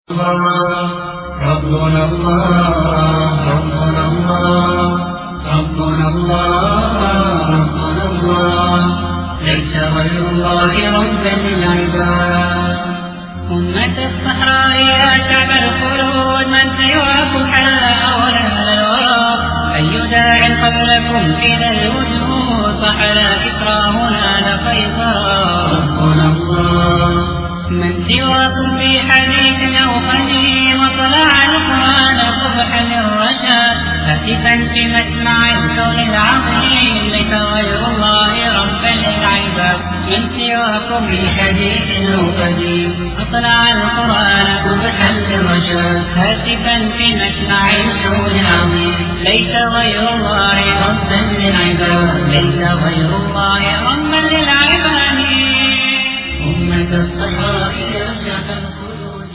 ربنا الله ربنا الله ربنا الله ربنا الله ليس غير الله ربا للعباد أمة الصحراء يا شعب الخلود من سواكم حل أولا الورى أي داع قبلكم إلى الوجود فحلا إكراهنا لقيصرا ربنا الله من سواكم في حديث أو قديم وطلع القرآن صبحا للرشاد هاتفا في مسمع الكون العظيم ليس غير الله ربا للعباد من سواكم في حديث أو قديم وطلع القرآن صبحا للرشاد هاتفا في مسمع الكون العظيم ليس غير الله ربا للعباد ليس غير الله ربا للعباد أمة الصحراء يا شعب الخلود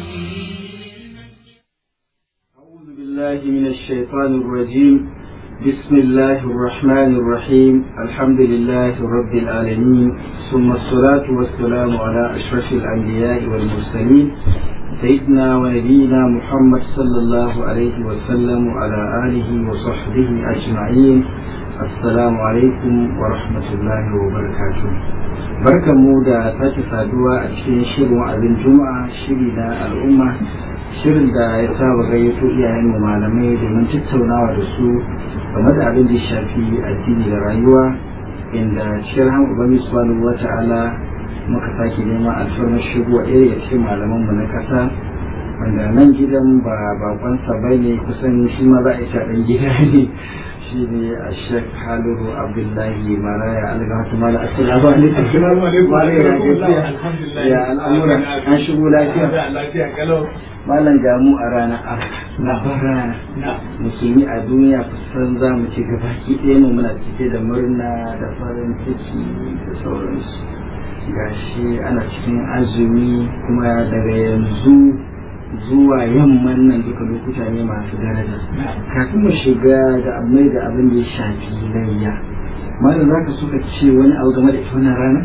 أعوذ بالله من الشيطان الرجيم بسم الله الرحمن الرحيم الحمد لله رب العالمين ثم الصلاة والسلام على أشرف الأنبياء والمرسلين سيدنا ونبينا محمد صلى الله عليه وسلم وعلى آله وصحبه أجمعين السلام عليكم ورحمة الله وبركاته barkan mu da sake saduwa a cikin shirin wa'azin juma'a shiri na al'umma shirin da ya saba gayyato iyayen mu malamai domin tattaunawa da su game da abin da ya shafi addini da rayuwa inda cikin rahama ubangiji subhanahu wa ta'ala muka sake neman alfarmar shigo a ɗaya cikin malaman mu na ƙasa wanda nan gidan ba bakonsa ba ne kusan shi ma za a isa ɗan gida ne shi ne a shek haliru abdullahi maraya algatu mala assalamu alaikum Assalamu alaikum. Malam ya gajiya. Alhamdulillah. ya al'amura an shigo lafiya Lafiya kalau. malam gamu a ranar arfa na rana Na. musulmi a duniya kusan za mu ci gabaki ɗaya mu muna cike da murna da farin ciki da sauransu gashi ana cikin azumi kuma daga yanzu zuwa yamman nan duka lokuta ne masu daraja kafin mu shiga da mai da abin da ya shafi layya malam za ka suka ce wani abu game da ita wannan rana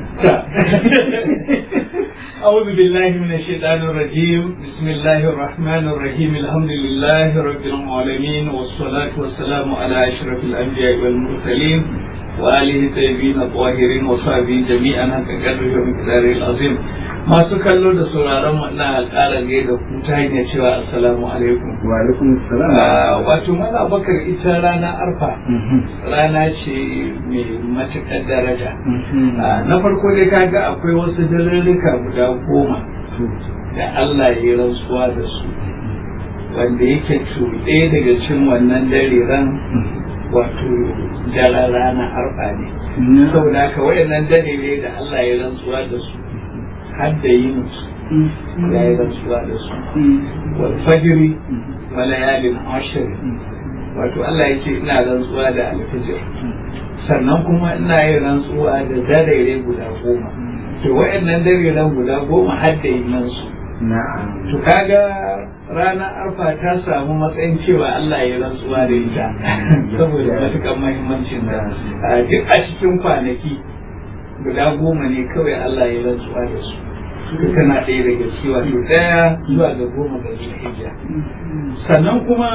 أعوذ بالله من الشيطان الرجيم بسم الله الرحمن الرحيم الحمد لله رب العالمين والصلاة والسلام على أشرف الأنبياء والمرسلين وآله الطيبين الطاهرين وصحبه جميعا حق قدره ومقداره العظيم ما سكالو da sauraron wannan alƙalar da ku ta hanyar cewa assalamu alaikum wa alaikum assalam wato mana bakar ita rana arfa Mhm. rana ce mai matuƙar daraja Mhm. Ah, na farko dai kaga akwai wasu dalilika guda goma da Allah ya yi rantsuwa da su wanda yake tuɗe daga cin wannan dariran wato daren rana arfa ne Na. saboda haka wayannan dalilai da Allah ya rantsuwa da su har da yin su ya yi rantsuwa da su wal fajri wa layalin ashr wato Allah ya ce ina rantsuwa da alfijir sannan kuma ina yin rantsuwa da darere guda goma to wayannan dareran guda goma har da yin su na'am to kaga ranar arfa ta samu matsayin cewa Allah ya rantsuwa da ita saboda matukan muhimmancin da a duk a cikin kwanaki guda goma ne kawai Allah ya rantsuwa da su suka tana ɗaya daga ciki wato ɗaya zuwa ga goma ga zulhijja sannan kuma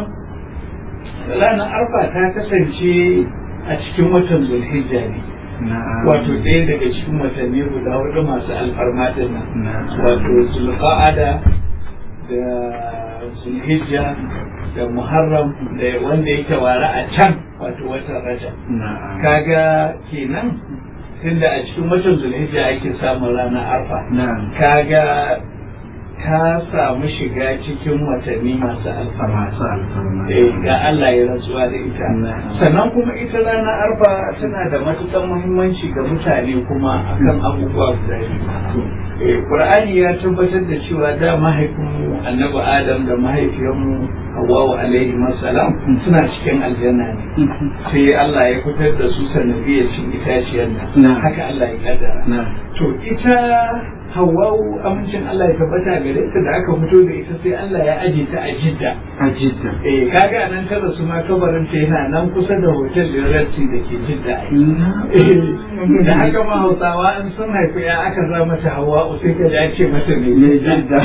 ranar arfa ta kasance a cikin watan zulhijja ne na'am wato ɗaya daga cikin watanni guda hudu masu alfarma din nan na'am wato zulqa'ada da zulhijja da muharram da wanda yake ware a can wato watan rajab na'am kaga kenan tunda a cikin watan zulhijja ake samun ranar arfa na'am kaga ta samu shiga cikin watanni masu alfarma masu alfarma Eh, ga Allah ya rantsuwa da ita Na'am. sannan kuma ita rana arfa tana da matuƙar muhimmanci ga mutane kuma akan abubuwa guda biyu Eh, Qur'ani ya tabbatar da cewa da mahaifinmu annabi Adam da mahaifiyarmu Hawwa alaihi salam suna cikin aljanna ne sai Allah ya fitar da su sanadiyar cin itaciyar nan Na'am. haka Allah ya kaddara na'am to ita Hawwa'u amincin Allah ya tabbata gare ta da aka fito da ita sai Allah ya aje ta a Jidda a jidda eh kaga nan kada su ma kabarin ta yana nan kusa da hotel da Rati da ke Jidda ai da haka ma Hausawa an sun haifi ya aka sa mata Hawwa'u sai ka ji an ce mata ne ne jidda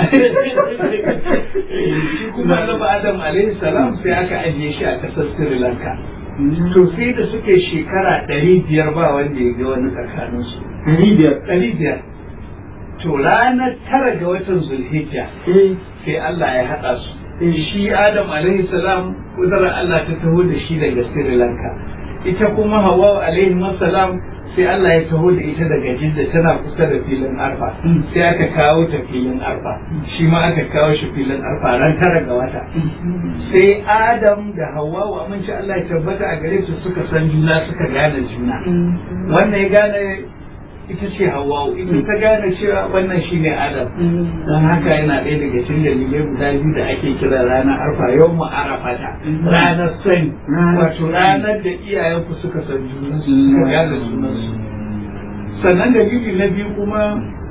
shi kuma Annabi Adam alaihi salam sai aka ajiye shi a kasar Sri Lanka to sai da suke shekara ɗari biyar ba wanda ya ga wani tsakaninsu ɗari biyar ɗari biyar to ranar tara ga watan zulhijja eh sai Allah ya haɗa su shi Adam alaihi salam kudurar Allah ta taho da shi daga Sri Lanka ita kuma Hawa alaihi salam sai Allah ya taho da ita daga Jidda tana kusa da filin Arfa sai aka kawo ta filin Arfa shi ma aka kawo shi filin Arfa ran tara ga wata sai Adam da Hawwa wa aminci Allah ya tabbata a gare su suka san juna suka gane juna wannan ya gane ita ce Hawwa ita ta gane cewa wannan shine Adam don haka yana ɗaya daga cikin dalilai guda biyu da ake kira ranar arfa yau mu arafata ranar sani wato ranar da iyayenku suka san junansu suka gane junansu sannan dalili na biyu kuma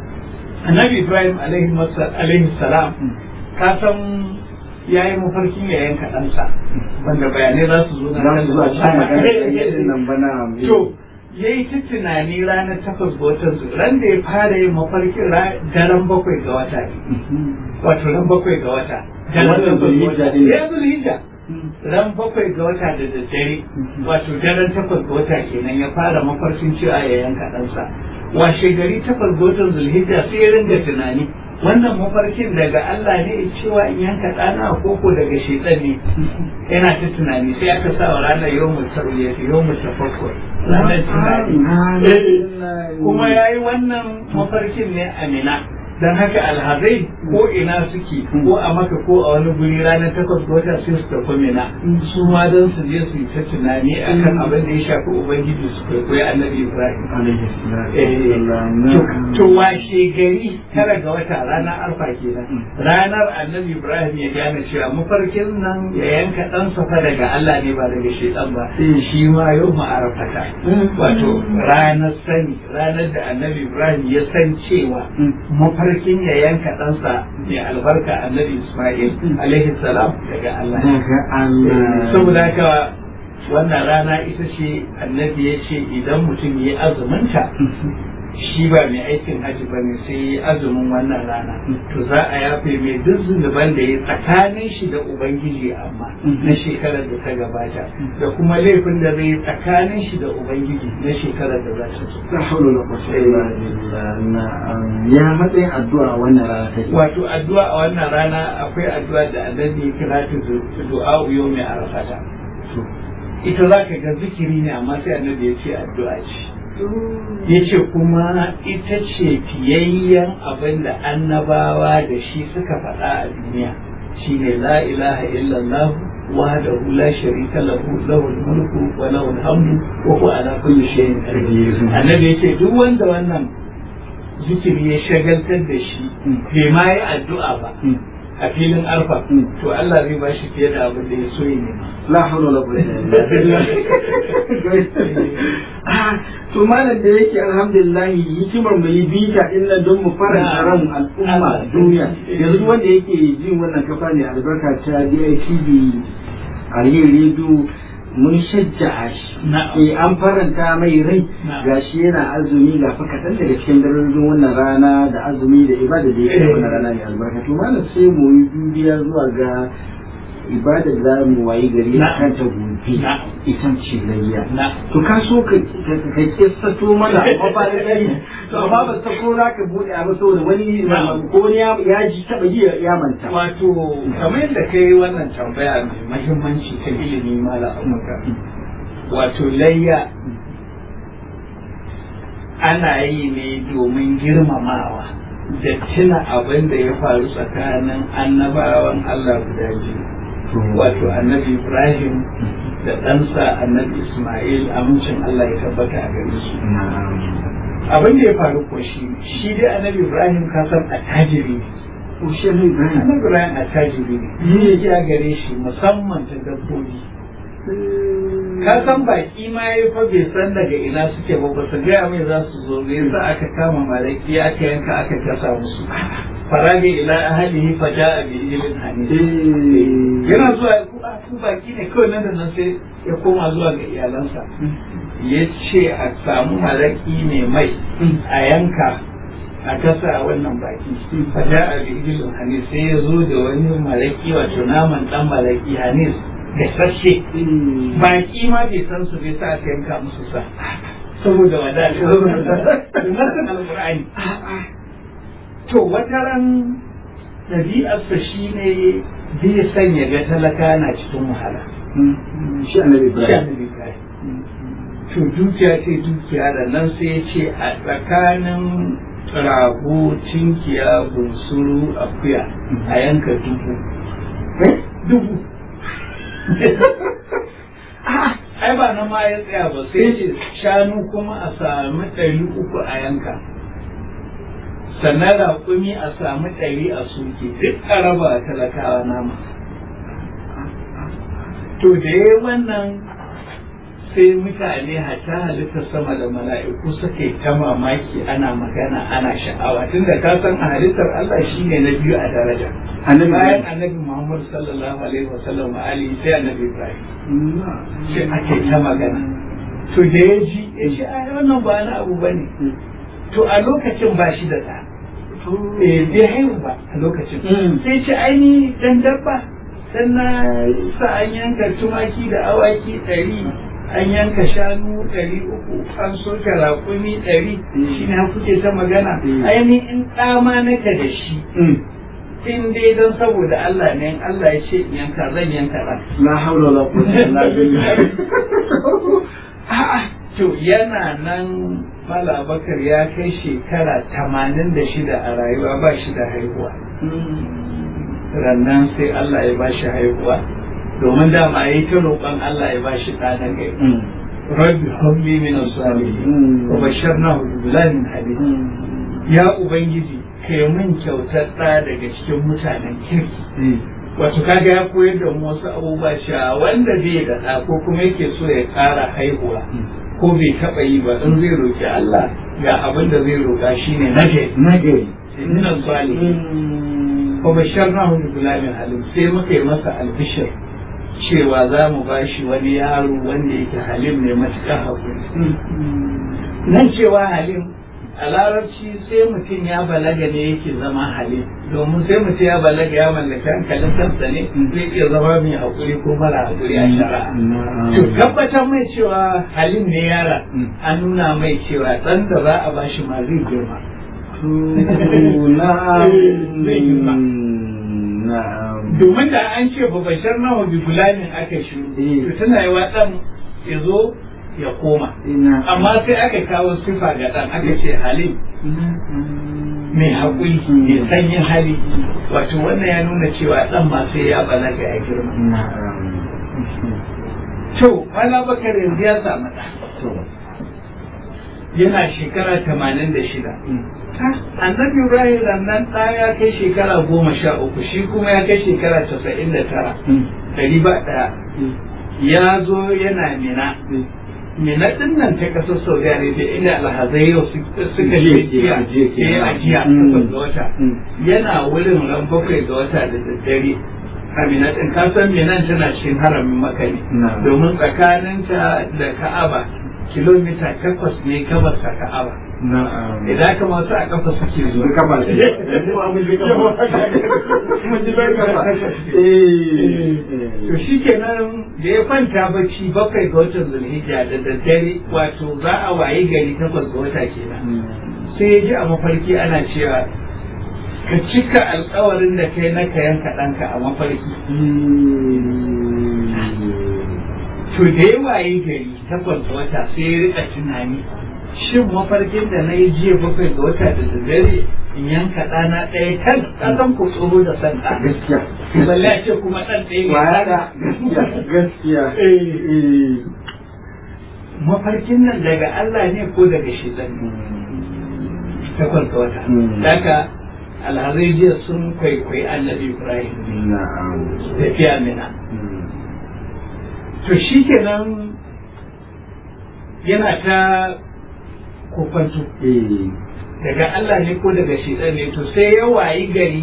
annabi ibrahim alaihi masa- alaihi salam ka san ya yi mafarkin ya yanka ɗansa wanda bayanai za su zo na za su zuwa cikin magana da nan bana to ya yi ta tunani ranar takwas ga watan zu ran da ya fara yin mafarkin ra- daren bakwai ga wata ne wato ran bakwai ga wata Watan Zulhijja din. ya zulhijja ran bakwai ga wata da daddare wato daren takwas ga wata kenan ya fara mafarkin cewa ya yanka ɗansa washe gari takwas ga watan zulhijja sai ya ringa tunani wannan mafarkin daga Allah ne cewa in yanka ɗana ko ko daga shaitan ne yana ta tunani sai aka sa wa ranar yawmul tarwiyah yawmul tafakkur ranar tunani kuma ya yi wannan mafarkin ne a mina don haka alhazai ko ina suke ko a maka ko a wani guri ranar takwas ga wata sai su tafi mina su ma don su je su yi ta tunani akan abin da ya shafi ubangiji su kwaikwayi annabi ibrahim Eh, to- to washe gari tara ga wata ranar arfa kenan ranar annabi ibrahim ya gane cewa mafarkin nan ya yanka dan safa daga allah ne ba daga shaitan ba shi ma yau ma'arafata wato ranar sani ranar da annabi ibrahim ya san cewa mafarkin ya yanka ɗansa mai albarka annabi ismail alaihi salam daga allah saboda haka wannan rana ita ce annabi ya ce idan mutum ya yi azuminta shi ba mai aikin hajji ba ne sai ya azumin wannan rana to za a yafe mai duk zunuban da ya tsakanin shi da ubangiji amma na shekarar da ta gabata da kuma laifin da zai tsakanin shi da ubangiji na shekarar da za ta zo la hawla wala quwwata illa billah na'am ya matsayin addu'a wannan rana take wato addu'a a wannan rana akwai addu'a da annabi ya kira ta du'a yau mai arafata ita za ka ga zikiri ne amma sai annabi ya ce addu'a ce ya ce kuma ita ce fiyayyen abin da annabawa da shi suka faɗa a duniya shine la ilaha illallah wahdahu la sharika lahu lahul mulku wa lahul hamdu wa huwa ala kulli shay'in qadir annabi yace duk wanda wannan zikiri ya shagaltar da shi bai ma yi addu'a ba a filin arfa to Allah zai ba shi fiye da abin da ya so ya nema la hawla wala quwwata illa billah Ah, to malam da yake alhamdulillah hikimar mu yi bita din nan don mu faranta ran al'umma duniya yanzu wanda yake jin wannan kafa ne albarka ta DITV a yin rediyo mun shajja'a shi Na'am. eh an faranta mai rai Na'am. gashi yana azumi ga fa kaɗan daga cikin darajojin wannan rana da azumi da ibada da yake Eh. wannan rana ne albarka to malam sai mu yi dubiya zuwa ga ibada da za mu wayi gari a Na'am. kan ta gobe Na'am. ita ce layya na to ka so ka ka- ka kissato mana amma ba da kai to amma ba ta ko za ka bude abu saboda wani Na'am. ko wani ya ya ji taba ji ya manta wato kamar yadda ka yi wannan tambaya mai mahimmanci ta ilimi mala amurka wato layya ana yi ne domin girmamawa da tuna abin da ya faru tsakanin annabawan Allah guda biyu wato annabi Ibrahim da ɗansa annabi Ismail amincin Allah ya tabbata a gare su abin da ya faru ko shi ne, shi dai annabi Ibrahim ka san attajiri ne ko shehu ibrahim annabi Ibrahim attajiri ne dukiya gare shi musamman ta dabbobi ka san baki ma ya fa bai san daga ina suke ba ba su gaya mai za su zo me yasa aka kama malaki aka yanka aka kasa musu farabi ila ahlihi fa ja'a bi ilmin hanis yana zuwa ku a ku baki ne kawai nan da nan sai ya koma zuwa ga iyalansa ya ce a samu malaki ne mai a yanka a kasa wannan baki fa ja'a bi ilmin hanis sai ya zo da wani malaki wato naman dan malaki hanis gasashe baki ma bai san su bai sa aka yanka musu sa saboda wadata nasan alqur'ani to wata ran ɗabi'arsa shi ne zai sanya ga talaka na cikin wahala shi annabi Shi ibrahim annabi Ibrahim. to dukiya ce dukiya da nan sai ya ce a tsakanin rago tinkiya bunsuru akuya a yanka dubu dubu ai ba na ma ya tsaya ba sai ce shanu kuma a sami ɗari uku a yanka sannan raƙumi a sami ɗari a suke duk a raba talakawa nama to da ya wannan sai mutane hata halittar sama da mala'iku suka yi ta mamaki ana magana ana sha'awa tunda ka san a halittar Allah shine na biyu a daraja annabi bayan annabi Muhammad sallallahu alaihi wasallam wa alihi sai annabi Ibrahim sai ake ta magana to da ya ji ya ce ai wannan ba na abu bane to a lokacin ba shi da ɗa eh bai haihu ba a lokacin Mm. sai ce aini dan dabba dan na sa an yanka tumaki da awaki ɗari an yanka shanu ɗari uku an soke raƙumi ɗari shi ne kuke ta magana Mm. aini in ɗama naka da shi in dai don saboda Allah ne in Allah ya ce in yanka zan yanka ɗan la haula wala quwwata illa billah A'a, to yana nan Mala Bakar ya kai shekara tamanin da shida a rayuwa ba shi da haihuwa. Rannan sai Allah ya ba shi haihuwa. Domin dama ya yi ta roƙon Allah ya ba shi ɗa na gari. Rabbi habli min as-salihin wa basharnahu bi ghulamin halim. Ya Ubangiji, kai min kyautar ɗa daga cikin mutanen kirki. wato kaga ya koyar da mu wasu abubuwa cewa wanda bai da ɗa ko kuma yake so ya ƙara haihuwa ko bai taɓa yi ba in zai roƙi Allah ga abin da zai roƙa shine nage nagari inna salihin wa basharnahu bi gulamin halim sai muka yi masa albishir cewa za mu bashi wani yaro wanda yake halim ne matuƙar haƙuri nan cewa halim a larabci sai mutum ya balaga ne yake zama halim domin sai mutum ya balaga ya mallaki hankalin kansa ne zai iya zama mai haƙuri ko mara haƙuri a shari'a to tabbatar mai cewa halim ne yara an nuna mai cewa ɗan da za a bashi ma zai girma Zai girma. domin da an ce ba bashar nawa bi gulamin aka shiru to tana yi wa ɗan ya zo ya koma amma sai aka kawo sifa ga ɗan aka ce halim mai haƙuri mai sanyin hali wato wannan ya nuna cewa ɗan ma sai ya balaga ya girma to wala bakar yanzu ya samu ɗa yana shekara tamanin da shida annabi ibrahim nan ɗa ya kai shekara goma sha uku shi kuma ya kai shekara casa'in da tara ɗari ba ɗaya ya zo yana mina mina ɗin nan ta ƙasar saudi arabia inda alhazai yau suka je jiya eh, a jiya takwas ga wata yana wurin ran bakwai ga wata da daddare a mina ɗin kasan minan tana cikin haramin maka ne Na'am. domin tsakaninta da ka'aba kilomita takwas ne gabas da ka'aba idan ka masu a kafa suke zuwa Mun kafa shi. mun ji kafa to shi kenan da ya kwanta bacci bakwai ga watan zulhijja da daddare wato za a wayi gari takwas ga wata kenan sai ya ji a mafarki ana cewa ka cika alkawarin da kai na ka yanka ɗanka a mafarki to da ya wayi gari takwas ga wata sai ya rika tunani shin mafarkin da na yi jiya bakwai ga wata da daddare in yanka ɗana ɗaya kan ƙasan ko tsoro da san ɗa gaskiya balle a ce kuma ɗan ɗaya ya Kwaya ɗa. gaskiya gaskiya Eh, mafarkin nan daga Allah ne ko daga shaitan ne takwas ga wata Mm. daga alhazai jiya sun kwaikwayi annabi ibrahim na'am tafiya mina to shi kenan yana ta kokwanto eh daga Allah ne ko daga shi ne to sai ya wayi gari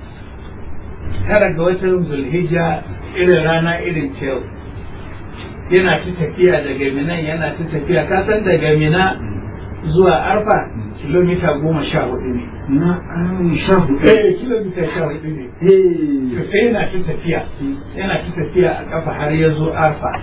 tara ga watan zulhijja irin rana irin ta yau yana ta tafiya daga mina yana ta tafiya ka san daga mina zuwa arfa kilomita goma sha hudu ne na an sha hudu eh kilomita sha hudu ne eh to sai yana ta tafiya yana ta tafiya a kafa har ya zo arfa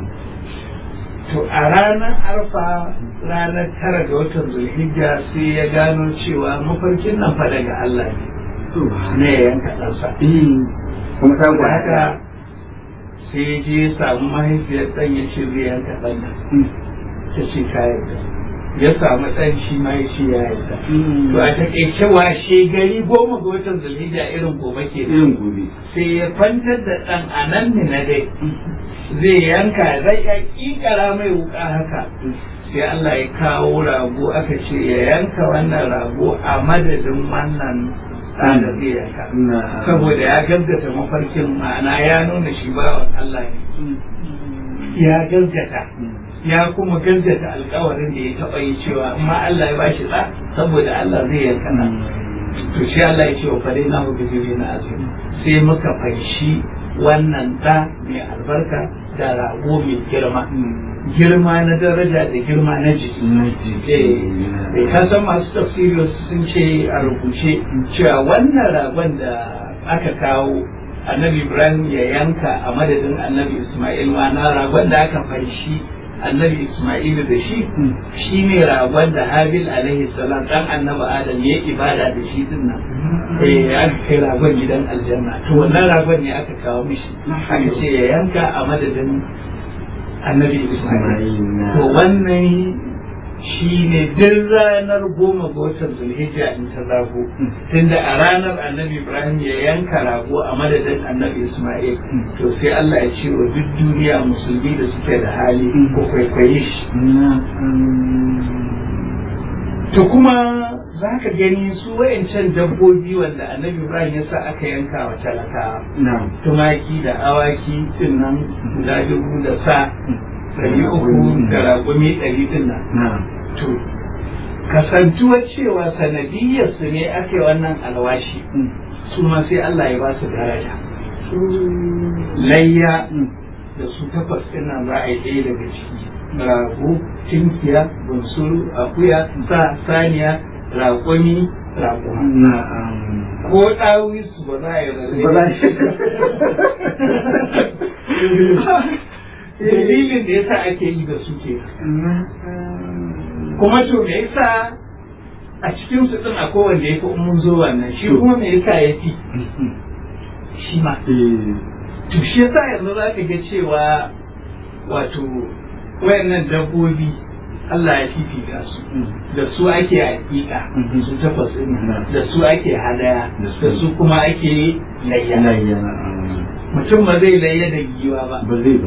to a ranar arfa ranar tara ga watan zulhijja sai ya gano cewa mafarkin nan fa daga Allah ne to ne ya yanka ɗansa eh kuma ta da gwada haka sai ya je ya samu mahaifiyar ɗan ya ce zai yanka ɗan nan ta ce ta yarda ya samu ɗan shi ma ya ce ya yarda to a taƙaice washe gari goma ga watan zulhijja irin gobe ke irin gobe sai ya kwantar da ɗan a nan ne na dai zai yanka zai ya ƙiƙara mai wuƙa haka sai Allah ya kawo rago aka ce ya yanka wannan rago a madadin wannan ɗan da zai yanka na saboda ya gaggata mafarkin ma'ana ya nuna shi bawan Allah ne ya gaggata ya kuma gaggata alkawarin da ya taɓa yi cewa amma Allah ya bashi ɗa saboda Allah zai yanka ɗan to shi Allah ya ce wa fare na mu bijiri na azumi sai muka fanshi wannan ɗa mai albarka da rago mai girma girma na daraja da girma na jiki na jiki eh ka san masu tafsiri sun ce a rubuce cewa wannan ragon da aka kawo annabi ibrahim ya yanka a madadin annabi isma'il ma'ana ragon da aka fanshi annabi isma'il da shi shi ne ragon da habil alaihi salam dan annabi adam ya yi ibada da shi din nan eh aka kai ragon gidan aljanna to wannan ragon ne aka kawo mishi aka ce ya yanka a madadin annabi isma'il to wannan shi ne duk ranar goma ga watan zulhijja in ta zago tunda a ranar annabi ibrahim ya yanka rago a madadin annabi isma'il to sai allah ya ce wa duk duniya musulmi da suke da hali ko kwaikwaye shi to kuma za ka gani su wayancan dabbobi wanda annabi ibrahim ya sa aka yanka wa talakawa na tumaki da awaki din nan guda dubu da sa ɗari uku da raƙumi ɗari din nan na to kasantuwar cewa sanadiyyar su ne ake wannan alwashi su ma sai Allah ya ba su daraja layya da su takwas ɗin nan za a yi ɗaya daga ciki rago tinkiya bunsuru akuya sa saniya raƙumi raƙuma na ko ɗawi su ba za a yi rarrabe dalilin da yasa ake yi da su ke kuma to me yasa a cikin su din akwai wanda ya fi mun zo wannan shi kuma me yasa ya fi shi ma to shi yasa yanzu za ka ga cewa wato wayannan dabbobi Allah ya fifita su da su ake hakika su takwas din da su ake hadaya da su kuma ake layya mutum ba zai layya da giwa ba ba zai ba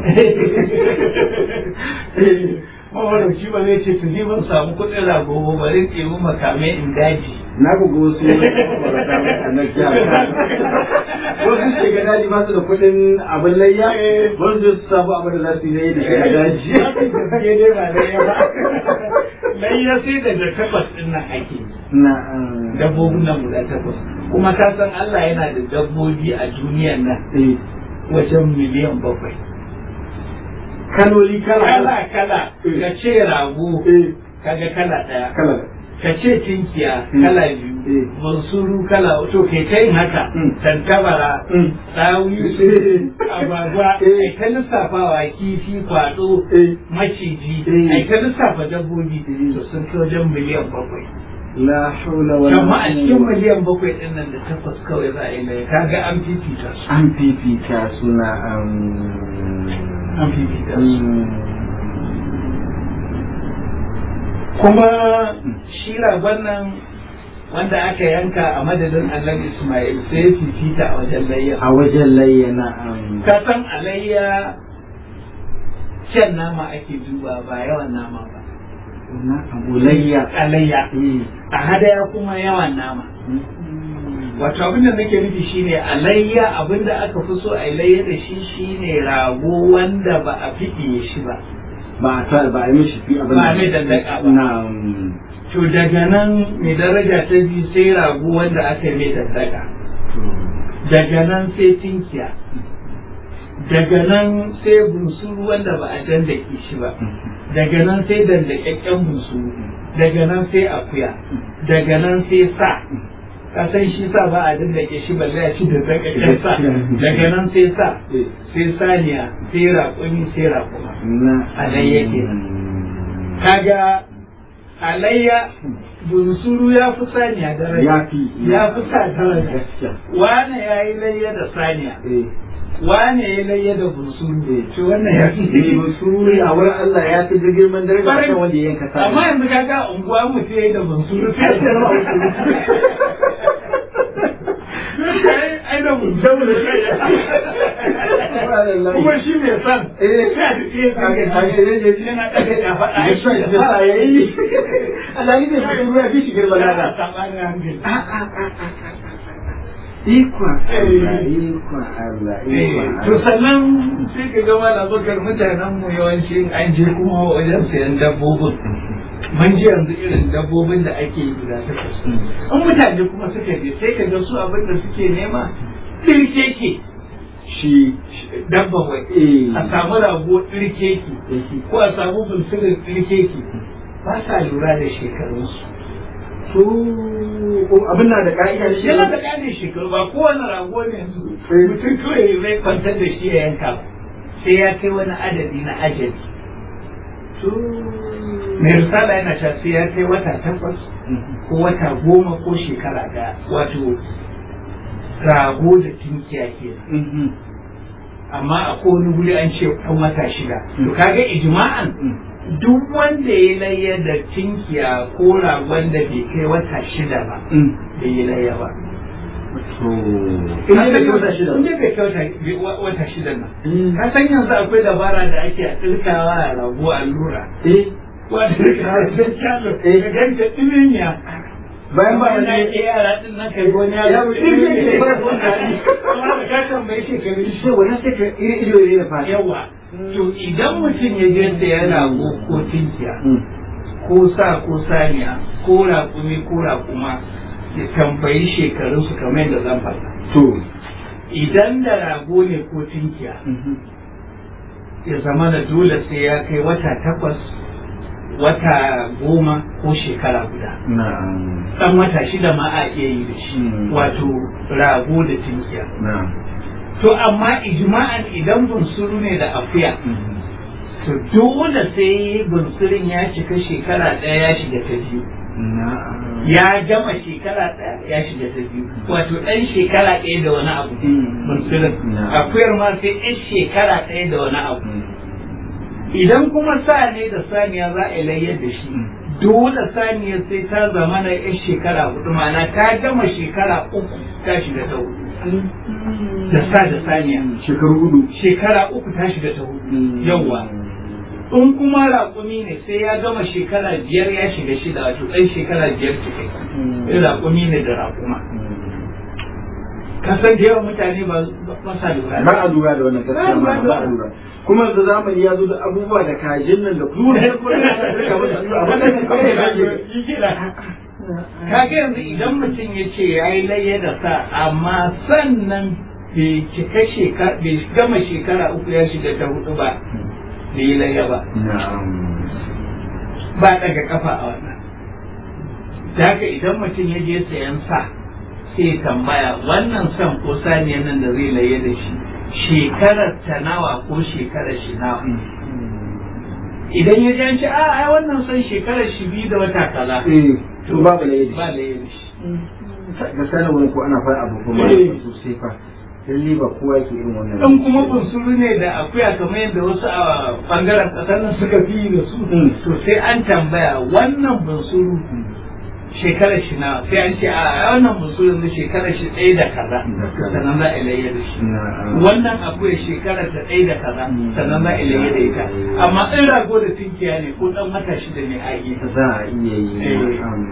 mawarauci ba zai ce to ni ban samu kuɗin rago ba bari in ɗebi makamai in daji na buga wasu mabarata a na jiya wasu ke ga daji ba su da kuɗin abin layya wanda su samu abin da za su yi da shi a daji gaske dai ba layya ba layya sai da da takwas ɗin nan ake na dabbobin nan guda takwas kuma ka san Allah yana da dabbobi a duniyan nan eh wajen miliyan bakwai kaloli kala kala kala ka ce rago eh kaga kala ɗaya kala ka ce tinkiya Mm. kala Mm. biyu bansuru kala to kai ta yin haka Mm. tantabara Mm. tsawi agwagwa Eh. ai ta lissafawa kifi kwado eh maciji Eh. ai ta lissafa dabbobi Mm. to sun kai wajen miliyan bakwai la haula wala amma a cikin miliyan bakwai din nan da takwas kawai za a yi lai kaga an fifita su an fifita suna an an fifita su kuma shi ragon nan wanda aka yanka a madadin annabi Ismail sai ya fifita a wajen layya. a wajen layyana an Ka san alayya kyan nama ake duba ba yawan nama ba. na abulayya Alayya. A hadaya kuma yawan nama. wato abin da nake nufi shine alayya abin da aka fi so a layya da shi shine rago wanda ba a fiɗiye shi ba ba a sa ba a yi mishi fi abin Ba a mai dandaka ba. na to daga nan mai daraja ta biyu sai rago wanda aka yi mai daddaka daga nan sai tinkiya daga nan sai bunsuru wanda ba a dandake shi ba daga nan sai dandakakken bunsuru daga nan sai akuya daga nan sai sa ka san shi sa ba a dandake shi balle a ci da dandakakken sa daga nan sai sa sai saniya sai raƙumi sai raƙuma na Alayya kenan. kaga alayya bunsuru ya fi saniya daraja ya fi ya fi sa daraja gaskiya wane ya yi layya da saniya eh wane ya yi layya da bunsuru to wannan ya fi eh suri a wurin Allah ya fi da girman daraja Kwarai. kan wanda ya yanka sa amma yanzu kaga unguwa mu ce da bunsuru sai ta zama ai ai da bunsuru kuma shi mai san Eh. sai a ji sai Kaga- ya kaga ne ne shi yana ɗaga kafa a ya shi sa ya yi Allah ne mai suru ya fi shi girman daraja sabanin hankali ikon Allah ikon Allah ikon to Allah sannan sai ka gama labakar mutanen mu yawanci an je kuma wajen sayan dabbobin mun ji yanzu irin dabbobin da ake yi guda takwas in mutane kuma suka je sai ka ga su abin da suke nema ɗirkeke shi dabban wai eh a samu rago ɗirkeke ko a samu bulsirin ɗirkeke ba sa lura da shekarunsu to abin na da ka'ida shi yana da ƙarin shekaru ba kowane rago ne yanzu Eh. mutum kawai zai kwantar da shi ya yanka ba. sai ya kai wani adadi na ajali to mai risala yana cewa sai ya kai wata takwas ko wata goma ko shekara daya wato rago da tinkiya ke amma a kowane wuri an ce ɗan wata shida to kaga ijma'an duk wanda ya layya da tinkiya ko ragon da bai kai wata shida ba bai yi layya ba to ina da kyauta shida Inda bai kyauta wa- wata shida nan. Ka san yanzu akwai dabara da ake a tsirkawa a rago allura. eh Wanda ka san kyalo. Ka ganta ɗiminya. bayan ba na wani ke yara ɗin nan kai goni Ya yaro mutum ne ke fara son daɗi. Amma da ka tambayi shekarun shi. shi wannan sai ka iri ido ne da fata Yawa. To idan mutum ya je da ya rago ko tinkiya ko sa ko saniya ko raƙumi ko raƙuma ya tambayi shekarunsu kamar yadda zan faɗa. to Idan da rago ne ko tinkiya ya zama da dole sai ya kai wata takwas wata goma ko shekara guda na'am dan wata shida ma a iya yi da shi Mm. wato rago da tinkiya na'am to amma ijma'an idan bunsuru ne da akuya to dole sai bunsurin ya cika shekara ɗaya ya shiga ta biyu na'am ya gama shekara ɗaya ya shiga ta biyu wato ɗan shekara ɗaya da wani abu Mm. bunsurin Na'am. akuyar ma sai ɗan shekara ɗaya da wani abu idan kuma sa ne da saniya za a yi layyar da shi dole saniyar sai ta zama na yan shekara hudu ma'ana ta gama shekara uku ta shiga ta hudu da sa da saniya shekaru hudu shekara uku ta shiga ta hudu yawwa in kuma raƙumi ne sai ya gama shekara biyar ya shiga shida wato ɗan shekara biyar cikai in raƙumi ne da raƙuma kasan da yawan mutane ba ba sa lura ba a lura da wannan gaskiya ma ba a lura kuma da zamani ya zo da abubuwa da kajin nan da kuma da kuma da suka masa su a wannan kawai da kaje kaga yanzu idan mutum ya ce ya yi layya da sa amma sannan bai cika shekara bai gama shekara uku ya shiga ta hudu ba bai yi layya ba na'am ba daga kafa a wannan da haka idan mutum ya je sayan sa sai ya tambaya wannan san ko saniyan nan da zai layya da shi shekarar ta nawa ko shekarar shi nawa idan ya ji an ce a ai wannan san shekarar shi biyu da wata kaza eh to babu ne ba layya da shi gaskiya na wani ko ana fara abu kuma Eh. sosai fa lalle ba kowa yake irin wannan in kuma bunsuru ne da akuya kamar yadda wasu a bangaren kasar nan suka fi yi da su Mm. to sai an tambaya wannan bunsuru shekarar shi na sai an ce a wannan bunsuru ne shekarar shi ɗaya da kaza Da kaza. sannan za a ilayya da shi na'am wannan akuya shekarar ta ɗaya da kaza Mm. sannan za a ilayya da ita amma in rago da tinkiya ne ko ɗan wata shida ne a yi za a iya yi Eh. na'am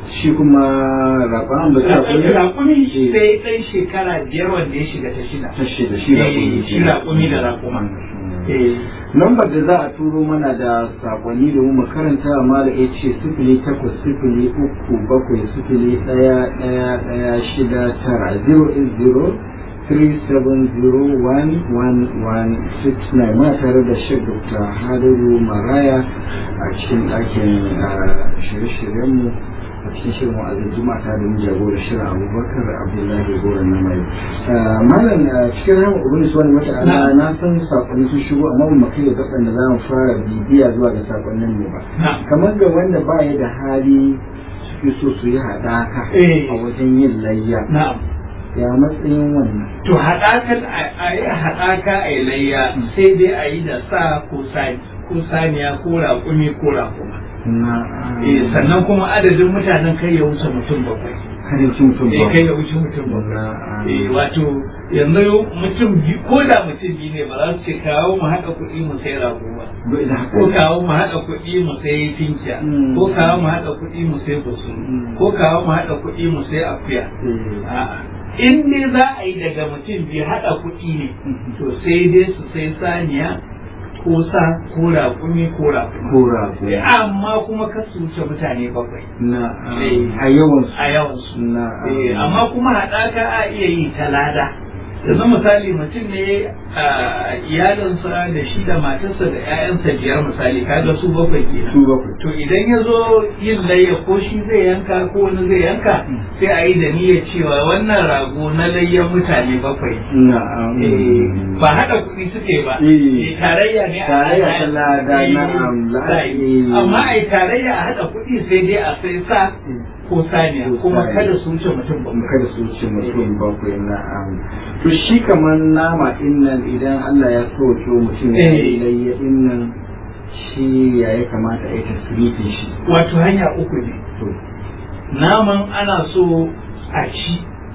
shi kuma raƙon ba ta kuma raƙumi sai ɗan shekara biyar wanda ya shiga ta shida ta shida shi raƙumi Eh, shi raƙumi da raƙuma Eh, lambar da za a turo mana da sakonni da mu karanta mala ya ce sifili takwas sifili uku bakwai sifili ɗaya ɗaya ɗaya shida tara zero eight zero three seven zero one one one six nine ma tare da shek dr hadaru maraya a cikin ɗakin ah, shirye-shiryenmu a cikin shirin wa'azin juma'a ta da mu jagora shirin abubakar abdullahi goron na mai malam ah, cikin rahama ubangiji subhanahu wata'ala Na. na san sakonni sun shigo amma ba mu kai da gaban da za mu fara bibiya zuwa ga sakonnin mu ba na kamar ga wanda ba ya da hali suke so su yi haɗaka Eh. a wajen yin layya na'am ya matsayin wannan to haɗakan a yi haɗaka a yi layya sai dai a yi da sa ko sani ko saniya ko raƙumi ko raƙuma na Eh, sannan kuma adadin mutanen kai ya wuce mutum bakwai karin cin mutum eh ba kai ya wuce mutum bakwai na eh wato yanzu mutum biyu ko da mutum biyu ne ba za su ce kawo mu haɗa kuɗi mu sai rago ba bai da haka ko kawo mu haɗa kuɗi mu sai tinkiya Mm. ko kawo mu haɗa kuɗi mu sai busu Mm. ko kawo mu haɗa kuɗi mu sai akuya Eh. A'a. in dai za a yi daga mutum biyu haɗa kuɗi ne Mhm. to sai dai su sai saniya ko sa ko raƙumi ko raƙuma ko rago Eh, amma kuma kar su wuce mutane bakwai na Eh. a yawan su a yawansu na Eh, amma kuma haɗaka a iya yi ta lada yanzu misali mutum ne a iyalinsa da shi da matarsa da 'ya'yansa biyar misali kaga su bakwai kenan su bakwai to idan ya zo yin layya ko shi zai yanka ko wani zai yanka sai a yi da niyyar cewa wannan rago na layyan mutane bakwai na Eh, ba haɗa kuɗi suke ba Eh. Eh, tarayya ne a Tarayya haɗa- ta lada, Eh, na'am, la- za a yi. eh. amma a yi tarayya a haɗa kuɗi sai dai a sai sa ko saniya Ko kuma saniya. kada su wuce mutum bakwai kada su ce mutum bakwai na to shi kamar nama din nan idan Allah ya soke mutum ya Eh. yi layya din nan shi ya ya kamata a yi tasirifin shi wato hanya uku ne to naman ana so a ci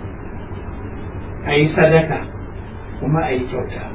a yi sadaka kuma a yi kyauta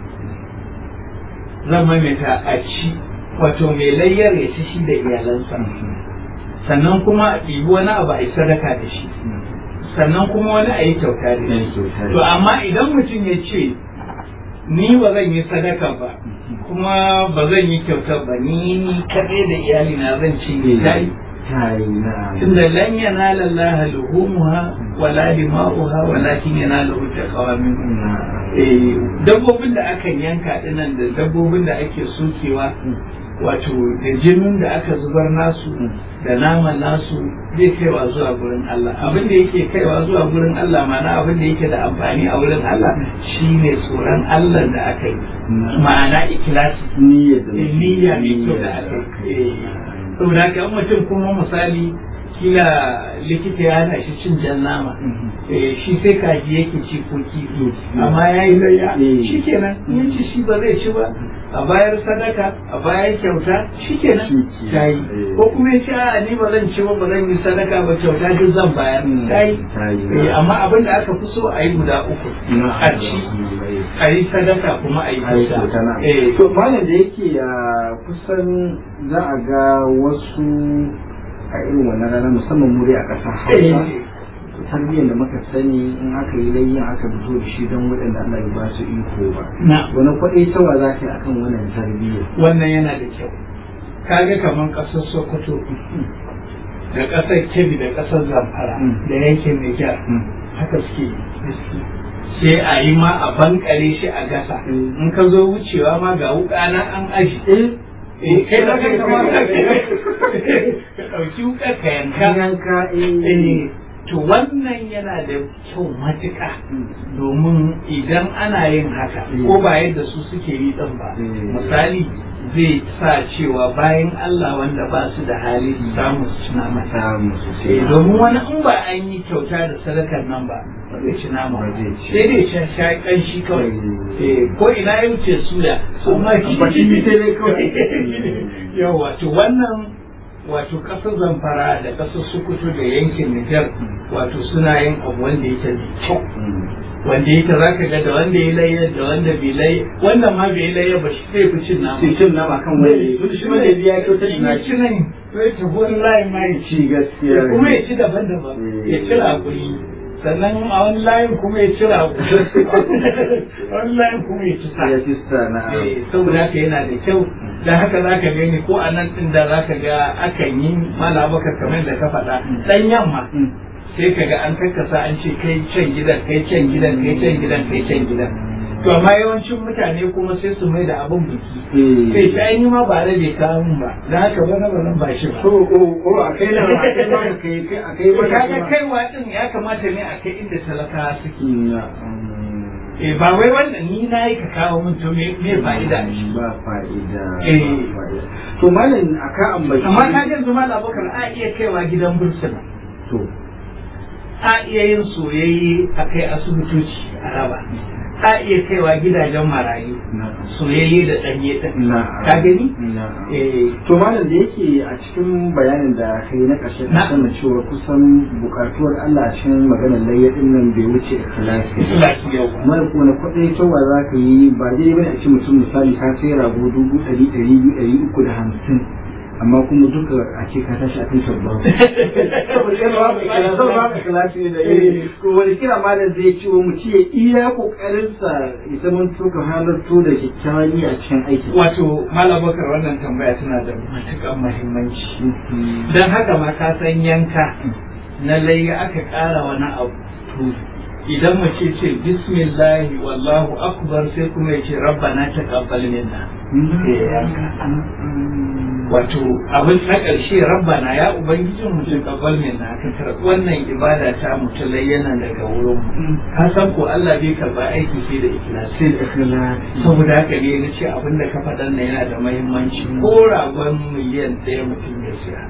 zan maimaita a ci wato mai layyar ya ci shi da iyalansa sannan kuma a ɗibi wani abu a yi sadaka da shi sannan kuma wani a yi kyauta da Yan shi kyauta da to shi. amma idan mutum ya ce ni ba zan yi sadaka ba kuma ba zan yi kyauta ba ni ni kaɗai da iyalina zan ci ne ta yi ta yi na tunda lan yanala Allah luhumuha wala dima'uha walakin yanaluhu taqwa minkum eh dabbobin da aka yanka dinan da dabbobin da ake sokewa wato da jinin da aka zubar nasu da naman nasu zai kaiwa zuwa gurin Allah abin da yake kaiwa zuwa gurin Allah ma'ana abin da yake da amfani a wurin Allah shine tsoron Allah da aka yi ma'ana ikhlasi niyyar da Eh, niyya mai kyau da aka yi Eh, saboda haka in mutum kuma misali kila likita ya hana shi cin jan nama eh, shi sai kaji yake ci ko kifi amma ya yi layya Eh. shi kenan in ci shi ba zai ci ba a bayar sadaka a bayar kyauta shi kenan Shi ke- ta yi eh. ko kuma ya ce a ni ba zan ci ba ba zan yi sadaka ba kyauta duk zan bayar ta yi ta yi Eh, amma abin da aka fi so a yi guda uku na a ci a yi sadaka kuma a yi ai kyauta kyauta na Eh, to malam da yake a kusan za a ga wasu a irin wannan rana musamman muri a ƙasar hausa eh, tarbiyyar da muka sani in aka yi layyin aka fito da shi don waɗanda Allah ya ba su iko ba na wani kwaɗai tawa za ka yi akan wannan tarbiyyar wannan yana da kyau kaga kamar ƙasar sokoto da ƙasar kebbi da ƙasar zamfara Mm. da yankin nijar haka suke yi. sai a yi ma a bankare shi a gasa Mm. in ka zo wucewa ma ga wuka na an aji eh kai da kai kama ka ɗauki wuka ka yanka yanka Eh, to wannan yana da kyau matuƙa domin idan ana yin haka Mm. ko ba yadda su suke yi ɗin ba Mm. misali zai sa cewa bayan Allah wanda ba su da hali su samu su ci nama samu sosai Eh, domin wani in ba an yi kyauta da sadakar nan ba ba zai ci nama Ba ba. zai ci. sai dai sha sha kanshi kawai Mm. Eh, ko ina ya wuce suya amma Amma kifi sai dai kawai. yawa to wannan wato kasar zamfara da kasar sokoto da yankin nijar wato suna yin abu wanda yake da kyau wanda yake za ka ga da wanda ya layya da wanda bai layya wanda ma bai layya ba shi zai fi cin nama sai cin nama kan wani tun shi wanda biya kyautar in na ya ci nan sai ta wani layin ma ya ci ci gaskiya ya kuma ya ci daban-daban ya ci rakuri sannan a wani layin kuma ya ci rakuri wani layin kuma ya ci sa ya ci sa na Eh, saboda haka yana da kyau da haka za ka gani ko a nan ɗin da za ka ga akan yi malabaka kamar da ka faɗa ɗan yamma sai ka ga an karkasa an ce kai can gidan kai can gidan kai can gidan kai can gidan to amma yawancin mutane kuma sai su mai da abin biki sai ta yi ma ba da bai kawo mun ba da haka ba na ba nan ba shi ba ko ko ko a kai na a kai ma kai kai a kai to ma kaga kaiwa din ya kamata ne a kai inda talakawa suke na eh ba wai wannan ni na yi ka kawo mun to me me fa'ida a shi ba fa'ida Eh. ba fa'ida to malam aka ambaci amma ka ga yanzu malam Abubakar a iya kaiwa gidan bursuna to a iya yin soyayye a kai asibitoci a raba a iya kaiwa gidajen marayu na soyayye da ɗanye ɗin na ka gani na eh to malam da yake a cikin bayanin da kai na ƙarshe Na. ka sanar cewa kusan bukatuwar Allah a cikin maganar layyadin nan bai wuce ikhlasi lafiya mara kone kwaɗai cewa za ka yi ba dai bane a ce mutum misali ka sai rago dubu ɗari ɗari biyu ɗari uku da hamsin amma kuma duka a ce ka tashi a kan shabba saboda ba ka kilasi ne da yi ko wani kira malam zai ce wa mu ce iya kokarinsa ya zama to ka halarto da kyakkyawan niyya a cikin aikin wato malam bakar wannan tambaya tana da matuƙar muhimmanci don haka ma ka san yanka na layya aka ƙara wani abu to idan mace ce bismillahi wallahu akbar sai kuma ya ce rabbana taqabbal minna sai ya yanka wato abin na ƙarshe rabbana ya ubangijin mu taqabbal minna ka karɓi wannan ibada ta mutulai yana daga wurin mu ka san ko Allah bai karba aiki sai da ikhlasi sai da ikhlasi saboda haka ne na ce abin da ka faɗan nan yana da mahimmanci ko ragon miliyan ɗaya mutum ya siya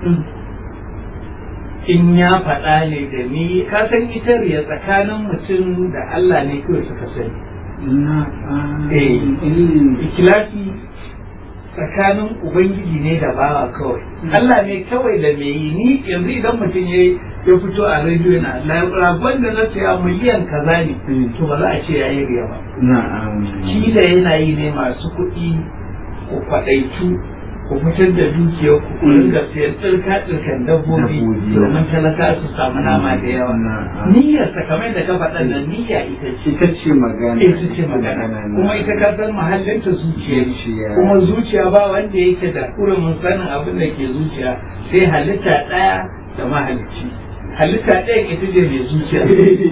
in ya faɗa ne da ni ka san ita riya tsakanin mutum da Allah ne kawai suka sani na Eh. ikilasi tsakanin ubangiji ne da bawa kawai Allah ne kawai da me yi ni yanzu idan mutum ya ya fito a rediyo na ragon da na saya miliyan kaza ne Mm. to ba za a ce ya yi riya ba na'am kila yana yi ne masu kuɗi ku faɗaitu ku fitar da dukiyar ku ku ringa siyan tsirka tsirkan dabbobi Dabbobi. domin talaka su samu nama da yawa Na'am. niyyar ta kamar da ka faɗa nan niyya ita ce ita ce magana ita ce magana kuma ita ka san mahallin ta zuciya ce. Zuciya. kuma zuciya ba wanda yake da kurumin sanin abin da ke zuciya sai halitta ɗaya da mahalicci halitta ɗaya ita ce mai zuciya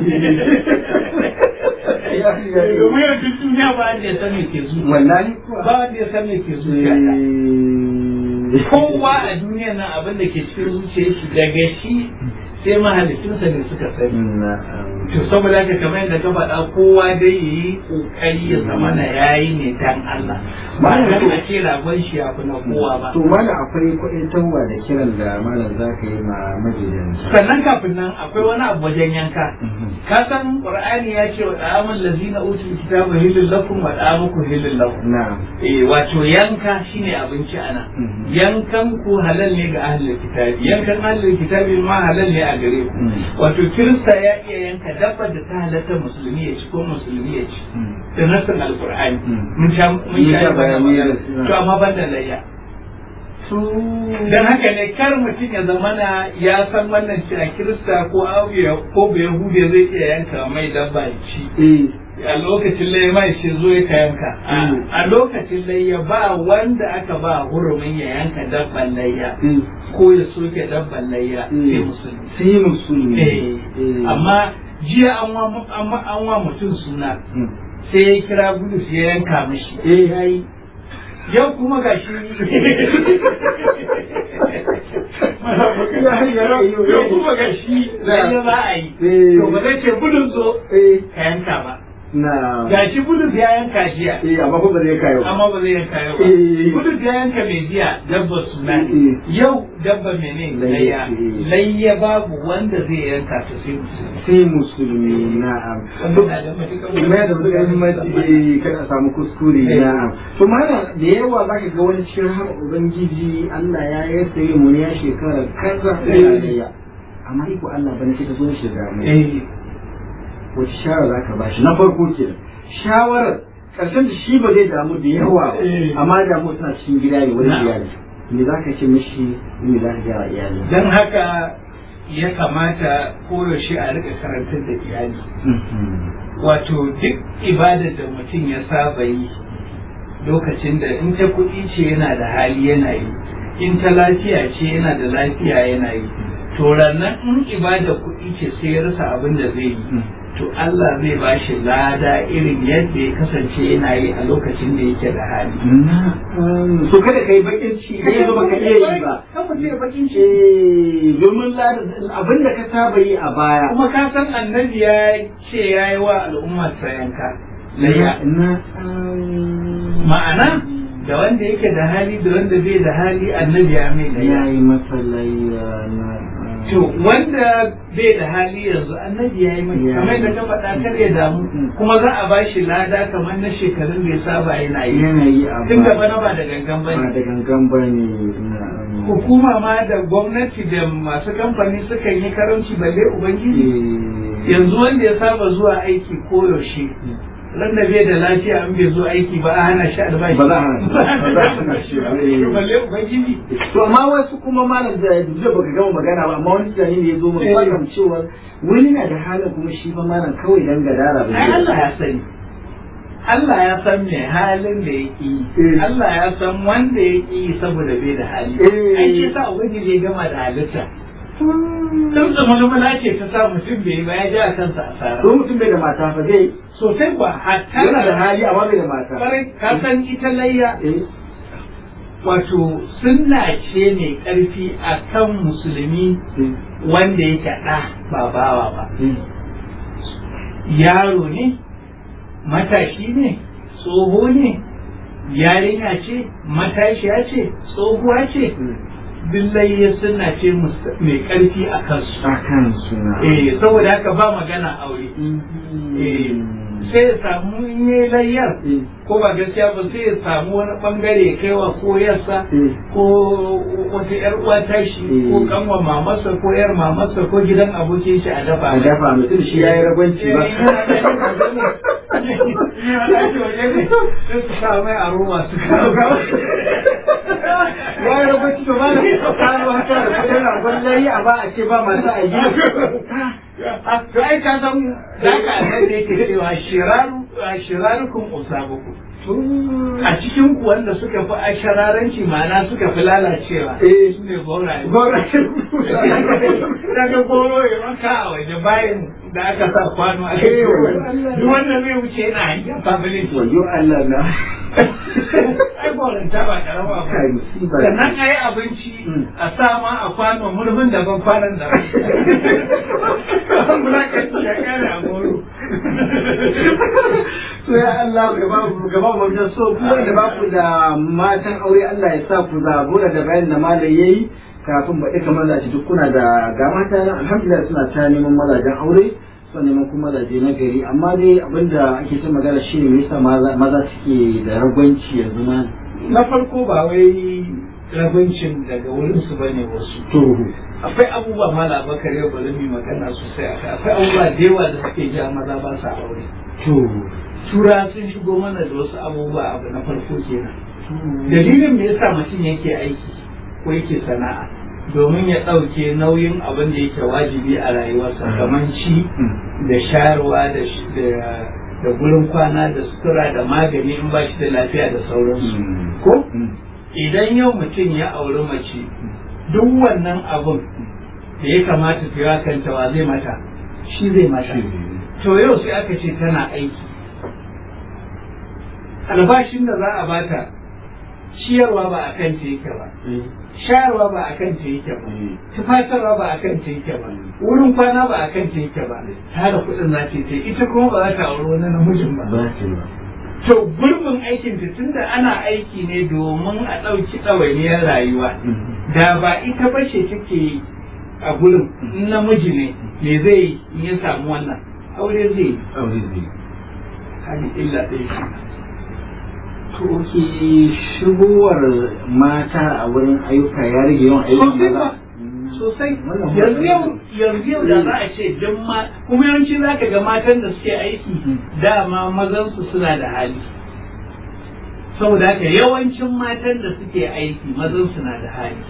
domin yau duk duniya ba wanda ya san me ke zuciya wallahi ba wanda ya san me ke zuciya ta kowa a duniya nan abin da ke cikin zuciyar shi daga shi sai mahalicinsa ne suka sani to saboda haka kamar yadda ka faɗa kowa dai ya yi ƙoƙari ya zama na yayi ne dan Allah ba dan a ce ragon shi ya fi na kowa ba to malam akwai kuɗin tawwa da kiran da malam za ka yi ma majidanta sannan kafin nan akwai wani abu wajen yanka ka san qur'ani ya ce wa da'amul lazina utul kitaba hilul lakum wa da'amukum hilul lakum na'am eh wato yanka shine abinci ana Mhm. yankan ku halal ne ga ahlul kitabi yankan ahlul kitabi ma halal ne a gare ku Mhm. wato kirista ya iya yanka dabbar da ta halatta musulmi ya ci ko musulmi ya ci da nassin alqur'ani Mhm. mun sha mun Mun sha sha bayani magana. da- to amma ban da layya dan haka ne kar mutum ya zamana ya san wannan ci a kirista ko auya ko bai yahudiya zai iya yanka mai dabba ya ci eh a lokacin layya mai shi zo ya yanka A- Mm. a lokacin layya ba wanda aka ba hurumin ya yanka dabban layya eh ko ya soke dabban layya Mm. sai musulmi sai musulmi Eh, Eh. amma jiya an wa an wa- an wa mutum suna Mm. sai ya kira bulus ya yanka mishi eh yayi yau kuma ga shi yau kuma ga shi zai za a yi Eh. to ba zai ce bulus zo eh ka yanka ba na ga shi bulus ya yanka jiya eh amma ko ba zai kayo amma ba zai yanka yau ba Eh. bulus ya yanka mai jiya dabba suna Eh. ne yau dabba mene Layya. layya Eh. layya babu wanda zai yanka ta sai musulmi sai musulmi na'am wannan na da matuƙar kuma da muka muhimmanci eh, kada a samu kuskure Eh. na'am to mana da yawa zaka ga wani cikin har ubangiji Allah ya yarda yi mu ya shekara kaza da Eh. ya amma iko Allah bane sai ka zo shi da mu eh wace shawara za ka bashi na farko ke shawarar karshen da shi ba zai damu da yawa ba Eh. amma damu tana cikin gida ne wurin Na'am. iyali me za ka ce mishi me za ka gaya wa iyali don haka ya kamata koyaushe a rika karantar da iyali wato duk ibadar da mutum ya saba yi lokacin da in ta kuɗi ce yana da hali yana yi in ta lafiya ce yana da lafiya yana yi to rannan in ibada kuɗi ce sai ya rasa abin da zai yi to Allah zai ba shi lada irin yadda ya kasance yana yi a lokacin da yake da hali so kada ka yi bakin ci idan yanzu baka iya yi ba kan mutum ya bakin ci Eh, domin abin da ka saba yi a baya kuma ka san annabi ya ce ya yi wa al'ummar yanka layya na ma'ana da wanda yake da hali da wanda bai da hali annabi ya mai ya layya yi masa layya na to wanda bai da hali yanzu annabi ya yi mai Ya. kamar da ka faɗa kar ya damu Mm. kuma za a bashi lada kamar na shekarun da ya saba yana yi yanayi a tun da baya bana ba da gangan ba bane da gangan ba ne na hukuma ma da gwamnati da masu kamfani sukan yi karamci balle ubangiji yanzu wanda ya saba zuwa aiki koyaushe ran da bai da lafiya an bai zo aiki ba a hana shi albashi Ba za a hana shi. Ba za a hana shi ba. balle ubangiji to amma wasu kuma malam da da baka gama magana ba amma wani tunani ne ya zo mu Eh. fahim cewa wani na da halin kuma shi fa malam kawai dan gadara ba ai Allah ya sani Allah ya san me halin da yake yi Eh. Allah ya san wanda yake yi saboda bai da hali Eh. ai shi sa ubangiji ya gama da halitta dan zamana ce ta sa mutum bai ba ya ji a kansa asara to mutum bai da mata fa zai sosai kuwa hatta yana da hali amma bai da mata kwarai ka san ita layya eh wato sunna ce mai ƙarfi a kan musulmi eh, wanda yake ɗa ba bawa ba eh. yaro ne matashi ne tsoho ne yarinya ce matashiya ce tsohuwa ce billahi suna ce mus- mai ƙarfi a kansu a kan suna eh saboda haka ba magana aure eh sai ya samu in yi layyar Eh. ko ba gaskiya ba sai ya samu wani bangare ya kai wa ko yarsa Eh. ko wata yar uwa tashi Eh. ko kanwa mamarsa ko yar mamarsa ko gidan abokin shi a dafa a dafa mutum shi ya yi ragwanci ba sai su sa mai a ruwa su kawo ya yi ragwanci to ba da kano haka da kudin ragon layi a ba a ce ba masu a gida to ai ka san da ka annabi yake cewa shiraru shirarukum usabukum a cikin ku wanda suka fi ashararanci ma'ana suka fi lalacewa Eh. su ne gauraye Gora. daga goro ya maka a waje bayan da aka sa kwano a Eh, cikin duk wanda zai wuce yana hanyar family Wayo Allah na. ai goranta ba karama ba Kai musiba. sannan a yi abinci Mm. a sa ma a kwano murfin daban kwanan daban mulakanci ya kare a goro To ya Allah gaba gaba mu da so ku da ba ku da matan aure Allah ya sa ku zabura da bayan da malai yayi kafin ba duka mazaje duk kuna da ga mata nan alhamdulillah suna ta neman mazajen aure suna neman kuma mazaje na gari amma dai abinda ake ta magana shine me yasa maza maza suke da ragwanci yanzu ma na farko ba wai rabincin daga wurin su bane wasu to akwai abubuwa mala bakar yau bari mu yi magana sosai akai akwai abubuwa da yawa da suke ja maza ba sa aure to tura sun shigo mana da wasu abubuwa abu na farko kenan dalilin me yasa mutum yake aiki ko yake sana'a domin ya ɗauke nauyin abin da yake wajibi a rayuwarsa kamar ci da shayarwa da sh- da da gurin kwana da sutura da magani in ba shi da lafiya da sauransu ko idan yau mutum ya auri mace duk wannan abun da ya kamata ta yi kanta wa zai mata shi zai mata to yau sai aka ce tana aiki albashin da za a bata ciyarwa ba a kan ta yake ba shayarwa ba a kan ta yake ba tufatarwa ba a kan ta yake ba wurin kwana ba a kan ta yake ba tara kuɗin za ta yi ita kuma ba za ta auri wani namijin ba ba ce ba to gurbin aikin ta tunda ana aiki ne domin a ɗauki ɗawainiyar rayuwa da ba ita ba ce take a gurin in namiji ne me zai yi in ya samu wannan aure zai yi aure zai hali illa ɗaya shi to ke shigowar mata a wurin ayyuka ya rage yawan ayyukan sosai maza ba sosai Wannan yanzu yau ba- yanzu yau da za a ce duk ma kuma yawanci za ka ga matan da suke aiki dama mazansu suna da hali saboda haka yawancin matan da suke aiki mazan suna da hali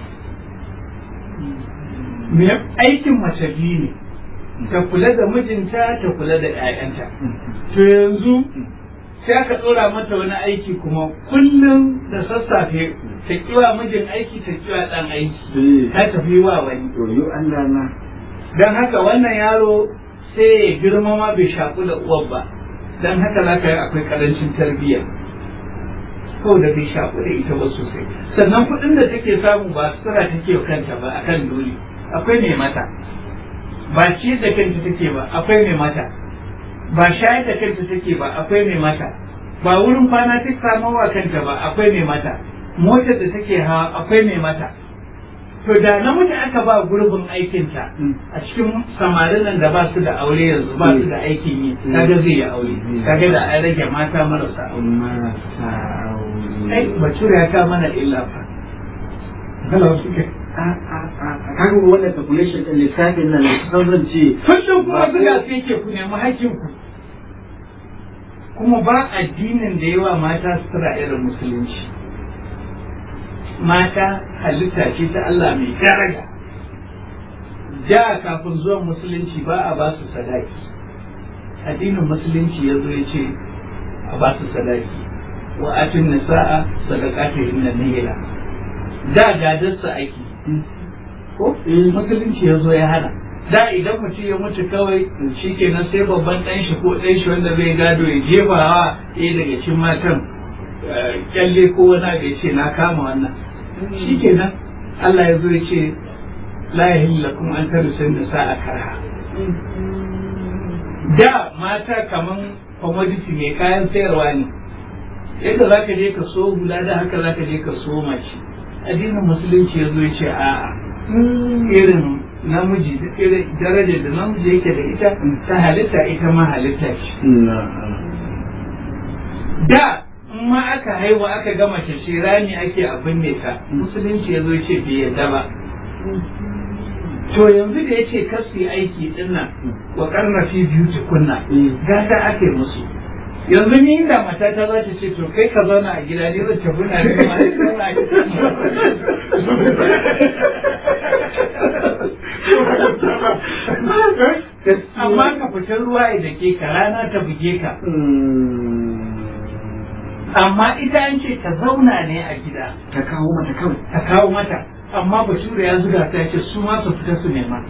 me aikin mace biyu ne ta kula da mijinta ta kula da 'ya'yanta to yanzu sai aka tsora mata wani aiki kuma kullum da sassafe ta kiwa mijin aiki ta kiwa dan aiki Eh. ta tafi wa wani to yo Allah na don haka wannan yaro sai ya girma ma bai shaku da uwar ba don haka za ka yi akwai karancin tarbiyya ko da bai shaku da ita ba sosai sannan kuɗin da take samu ba sutura take wa kanta ba akan dole akwai mai mata ba ci da kanta take ba akwai mai mata ba shayar da kanta take ba akwai mai mata ba wurin kwana ta samu wa kanta ba akwai mai mata motar da take hawa akwai mai mata to da namiji aka ba gurbin aikinta a cikin samarin nan da ba su da aure yanzu ba su da aikin yi kaga zai yi aure kaga da an rage mata marasa aure marasa ai aure bature ya ka mana illa fa Hello, suke. kaga wannan calculation din lissafin nan kusan zan ce Kullum kuma Ba- zuga su yake ku nemi hakkinku. Kuma ba addinin da yawa mata sutura irin musulunci. Mata halitta ce ta Allah mai daraja. Da kafin zuwan musulunci ba a ba su sadaki. Addinin musulunci ya zo ya ce a ba su sadaki. Wa atin nisa'a sadaqatihin nihila. Da gadarsa ake. ko musulunci ya zo ya hana da idan mutum ya mutu kawai shi kenan sai babban ɗan shi ko ɗan shi wanda zai gado ya jefa wa ɗaya daga cikin matan eh, kyalle ko wani abu ya ce na kama wannan shi kenan Allah ya zo ya ce la yahilla kuma an tarisin da sa a karha da mata kaman commodity mai kayan sayarwa ne yadda za ka je ka so hula da haka za ka je ka so mace addinin musulunci ya zo ya ce a'a irin namiji da irin darajar da namiji yake da ita ta halitta ita ma halitta ce da in ma aka haihu aka gama mace rami ake abin ne ta musulunci ya zo ya ce bai yadda ba to yanzu da ya ce kasu aiki dinnan wa karna fi biyu tukunna gata ake musu yanzu ni inda mata ta za ta ce to kai ka zauna a gida ne zan tafi na da ma ni zauna a gida amma ka fita ruwa ya dake ka rana ta buge ka amma ita an ce ta zauna ne a gida ta kawo mata kawai ta kawo mata amma bature ya zuga ta ce su ma su fita su nema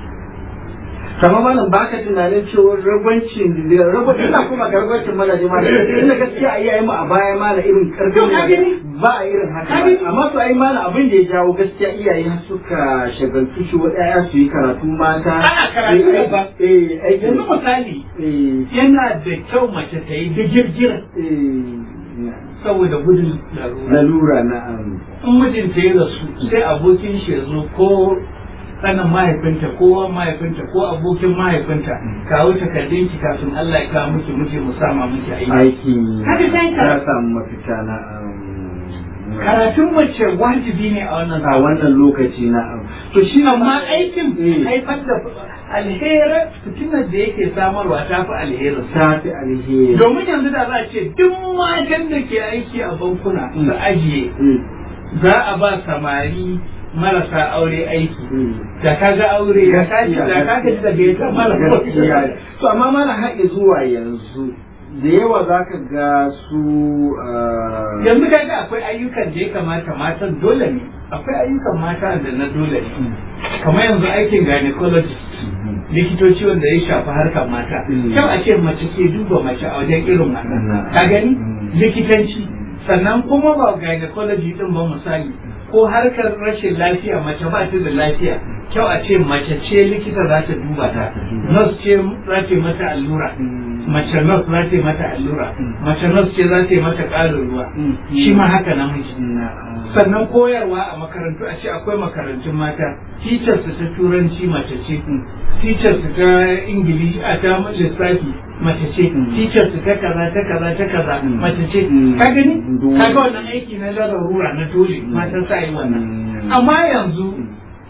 kama malam ba ka tunanin cewa ragwancin da ragwancin na kuma ga ragwancin mazaje ma inda gaskiya a iyayen mu a baya ma na irin karfin To, ka gani? ba a irin haka Ka gani? ba. amma su ai mana abin da ya jawo gaskiya iyaye har suka shagaltu shi wa ƴaƴa su yi karatu mata Ana karatu Eh, ba. eh aiki yanzu misali eh yana da kyau mace ta yi digirgir eh saboda gudun larura lalura na um, in mijinta ya rasu sai abokin shi ya zo ko sanin mahaifinta ko wan mahaifinta ko abokin mahaifinta kawo takardun ki kafin Allah ya kawo miki miji mu sama miki aiki aiki Haka sai ka- ya samu mafita na um, karatun mace wajibi ne a wannan a wannan lokaci na um, to shi amma aikin Eh. haifar da alherin fitinar da yake samarwa ta fi alherin ta fi alheri domin yanzu da za a ce duk matan da ke aiki a bankuna su ajiye Mm, za a ba samari marasa aure aiki mm. da ka ga aure da ka ji da ka ji daga ita mara gaskiya to amma mana haɗe zuwa yanzu da yawa za ka ga su ah, yanzu ka ga akwai ayyukan da ya kamata matan dole ne akwai ayyukan mata da na dole ne kamar yanzu aikin gynecologist likitoci wanda ya shafi harkar mata Mm. kyau a ce mace ke duba mace a wajen irin wannan Mm. ka gani Mm. likitanci sannan kuma ba gynecology din ba misali ko harkar rashin lafiya mace ba ta da lafiya kyau a ce mace ce likita za ta duba ta nurse ce za ta yi mata allura Mm. mace nurse za ta yi mata allura mace nurse ce za ta yi mata ƙarin ruwa Mm. shi ma haka namiji na- sannan koyarwa a makarantu a ce akwai makarantun mata teachers ta turanci mace ce teachers ta ingilishi a ta lissafi mace ce Mm. teachers ta kaza ta kaza ta kaza Mm. mace ce Mm. ka gani Dole. ka ga wannan aiki na larurura na dole mata sa yi wannan Mm. amma yanzu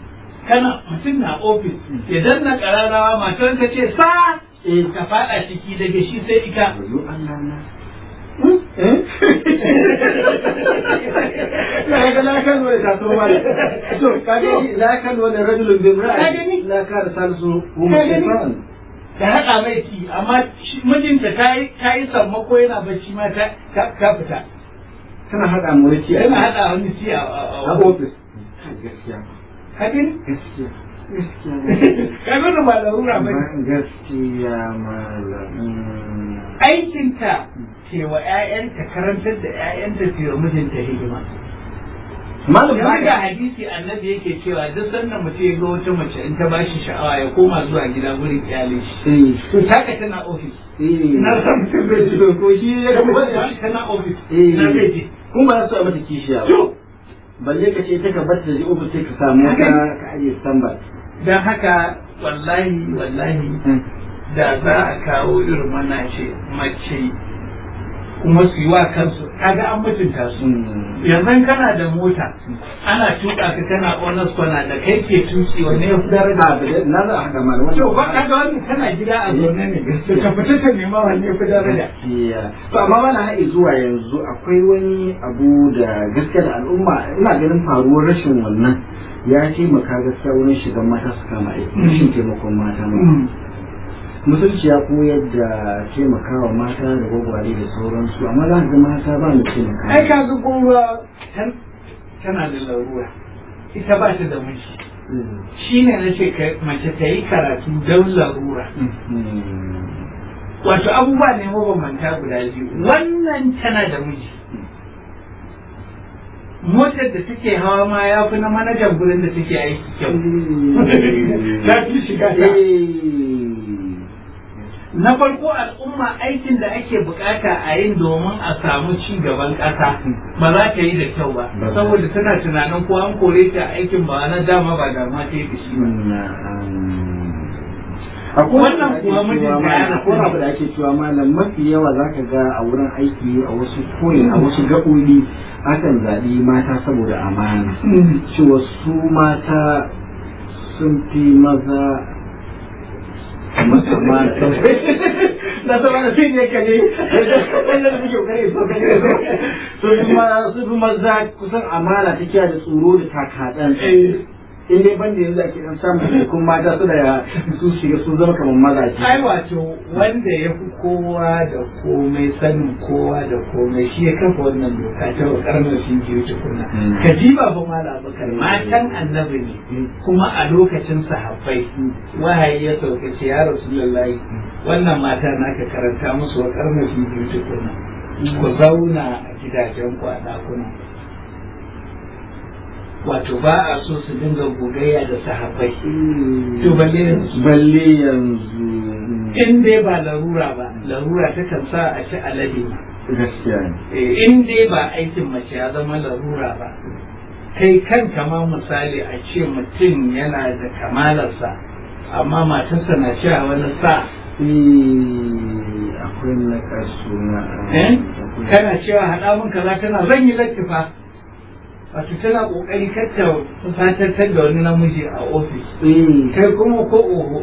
kana mutum na ofis ya danna kararrawa matar ta ce sa ka fada ciki daga shi sai ita Wayo Allah na. Eh? Na ga na kan wani taso mala. To kaga na kan wani rajulun bin Ka ra'ayi. gani? Na kara salisu Ka kuma gani? shaytan. ta haɗa mai ki amma shi- mijinta ta yi ta yi sammako yana bacci ma ta ta ta fita Kana haɗa mu wani ciya. yana haɗa wani ci a a- a a ofis. Gaskiya. ka gani Gaskiya. Gaskiya. ka gani ba larura ba ne. Gaskiya malam. aikinta ce wa 'ya'yanta karantar da 'ya'yanta ce wa mijinta hidima Malam ba yanzu ga hadisi annabi yake cewa duk sannan mutum ya ga wata mace in ta bashi sha'awa ya koma zuwa gida gurin iyalin shi Eh. to taka tana ofis Eh. na san mutum zai ji Ko shi ya kuma kuma tana ofis Eh. na zai ji Kun ba su a mata kishiya ba. to Balle ka ce ta ka bar ta je ofis sai ka samu wata ka ajiye standby. don haka wallahi wallahi da za a kawo irin wannan ce mace kuma su yi wa kansu kaga an mutunta su yanzu kana da mota ana tuka ka kana honest kwana da kai ke tuki wanne ya fi daraja na za a haɗa mana wannan. to ba kaga wannan kana gida a zaune ne ka fita ka nema wanne ya fi daraja Gaskiya. To amma mana haɗe zuwa yanzu akwai wani abu da gaskiya da al'umma ina ganin faruwar rashin wannan ya taimaka gaskiya wurin shigan mata su kama aiki rashin taimakon mata ma. musulci ya koyar da taimakawa mata da gwagware da sauransu amma za ka ga mata ba mu taimaka ai ka ga gowa tana da larura ita ba ta da miji shine na ce ka- mace ta yi karatu don larura wato abubuwa ne mabambanta guda biyu wannan tana da miji motar da take hawa ma ya fi na manajan gurin da take aiki kyau ta fi shiga ta na farko al'umma aikin da ake bukata a yin domin a samu ci gaban ƙasa ba za ta yi da kyau ba Ba za. saboda tana tunanin ko an kore ta aikin ba na dama ba dama ta yi da shi ba Wannan kuwa mijinta ya rasu akwai abu da ake cewa malam mafi yawa za ka ga a wurin aiki a wasu koyin a wasu gaɓoɓi akan zaɓi mata saboda amana cewa su mata sun fi maza masa mata na sama da sai ne ka ne wanda da suke kare so kare so sun fi ma- sun fi maza kusan amana ta kiyaye da tsoro da takaɗan in dai banda yanzu ake dan samun kun mata su da su shiga sun zama kamar mazaje ai wato wanda ya fi kowa da komai sanin kowa da komai shi ya kafa wannan doka ta wa karnar shi biyu tukunna Mm. ka ji ba fa mala abubakar matan annabi ne kuma a lokacin sahabbai wahayi ya sauka ce ya rasulullahi wannan mata naka karanta musu wa karnar shi biyu tukunna ku zauna a gidajen ku a ɗakuna wato ba a so su dinga gogayya da sahabbai to balle yanzu balle yanzu in dai ba larura ba larura ta kan sa a ci alade ma gaskiya ne Eh, in dai ba aikin mace ya zama larura ba kai kanka ma misali a ce mutum yana da kamalarsa amma matarsa na cewa wani sa Eh, akwai na kasu na eh? akwai- kana cewa haɗa min kaza tana zan yi lattifa wato tana ƙoƙari kar ta fatantar da wani namiji a ofis Eh, kai kuma ko oho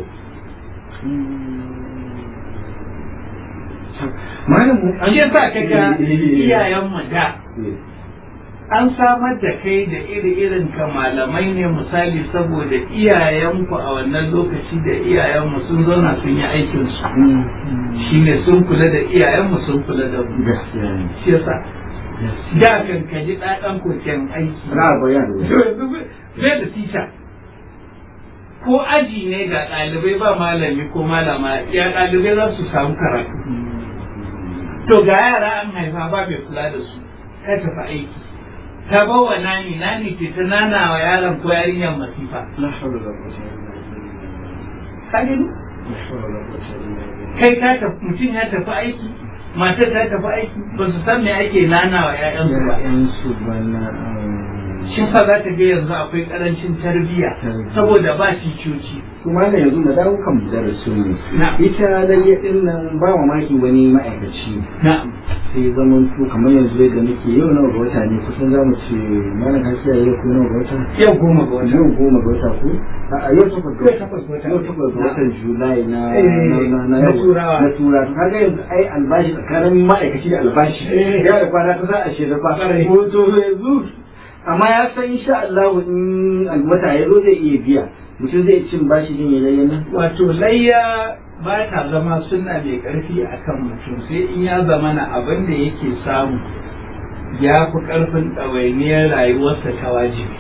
malam mu shi yasa kaga iyayenmu da Eh, an samar da kai da iri-irin ka malamai ne misali saboda iyayenku a wannan lokaci da iyayenmu sun zauna sun yi aikinsu mm, shine sun kula da iyayenmu sun kula da mu gaskiya ne shi yasa da kan ka ji ɗaɗan koken aiki na bayan To yanzu bai da tita ko aji ne ga ɗalibai ba malami ko malama ya ɗalibai za su samu karatu to ga yara an haifa ba mai kula da su ka tafi aiki ta bawa nani nani ce ta nana wa yaron ko yarinyar masifa la hawla wala quwwata illa billah ka gani la hawla wala quwwata illa billah kai ka tafi mutum ya tafi aiki matar ta tafi aiki ba su san me ake nana wa 'ya'yansu ba Ya'yansu bana shi fa za ta ga yanzu akwai karancin tarbiyya Tarbiyya. saboda ba ticoci kuma da yanzu da dawo kan darasin mu Na. ita layya din nan ba mamaki wani ma'aikaci na'am sai zaman to kamar yanzu yadda nake yau nawa ga wata ne kusan za mu ce mana kasiya yau ko nawa ga wata yau goma ga wata yau goma ga wata ko a yau takwas ga Yau takwas ga wata. yau takwas ga watan julai na Eh, na- na na yau- Turawa. na turawa to kaga yanzu ai albashi tsakanin ma'aikaci da albashi Eh. ya da kwana kusa a shirya ba Ƙwarai. ko to yanzu amma ya san insha Allah in alwata ya zo zai iya biya mutum zai cin bashi din ya layyana wato layya ba ta zama suna mai ƙarfi a kan mutum sai in ya zama na abin da yake samu ya fi ƙarfin ɗawainiyar rayuwarsa ta wajibi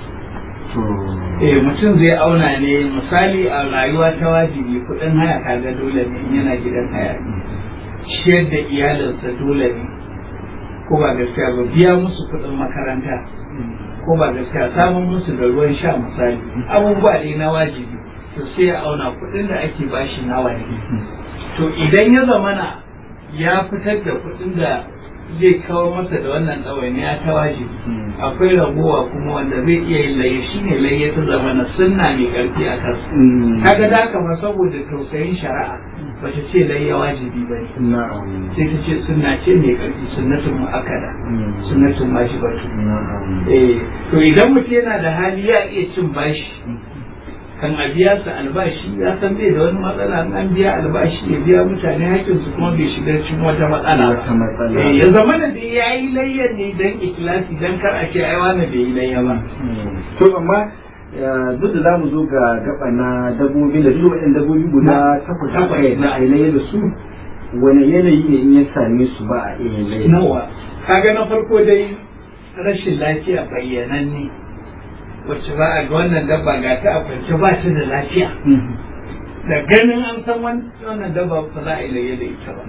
eh mutum zai auna ne misali a rayuwa ta wajibi kuɗin haya kaga dole ne in yana gidan haya ciyar da iyalinsa dole ne ko ba gaskiya ba biya musu kuɗin makaranta ko ba gaskiya samun musu da ruwan sha misali abubuwa ne na wajibi to sai ya auna kuɗin da ake bashi nawa ne to idan ya zamana ya fitar da kuɗin da zai kawo masa da wannan ɗawainiya ta wajibi akwai ragowa kuma wanda zai iya yin laye shi ne laye ta zamana sunna mai ƙarfi a kansa kaga da haka ma saboda tausayin shari'a ba ta ce laye wajibi ba ne na'am sai ta ce sunna ce mai ƙarfi sunnatun mu'akkada sunnatun wajibatu na'am eh to idan mutum yana da hali ya iya cin bashi kan a biya su albashi ya san bai da wani matsala in an biya albashi ya biya mutane hakkin su kuma bai shiga cikin wata matsala ba Wata matsala. Eh, ya zama da dai ya yi layyan ne dan ikilasi dan kar a ce ai wani bai yi layya ba to amma ya, duk da za mu zo ga gaba na dabbobi da duk waɗannan dabbobi guda takwas Takwas, aka yi na. a yi da su wani yanayi ne in ya same su ba a iya laye nawa kaga na farko dai rashin lafiya bayyananne wacce ba a ga wannan dabba ga ta a kwance ba ta da lafiya da ganin an san wan- wannan dabba ba za a yi layya da ita ba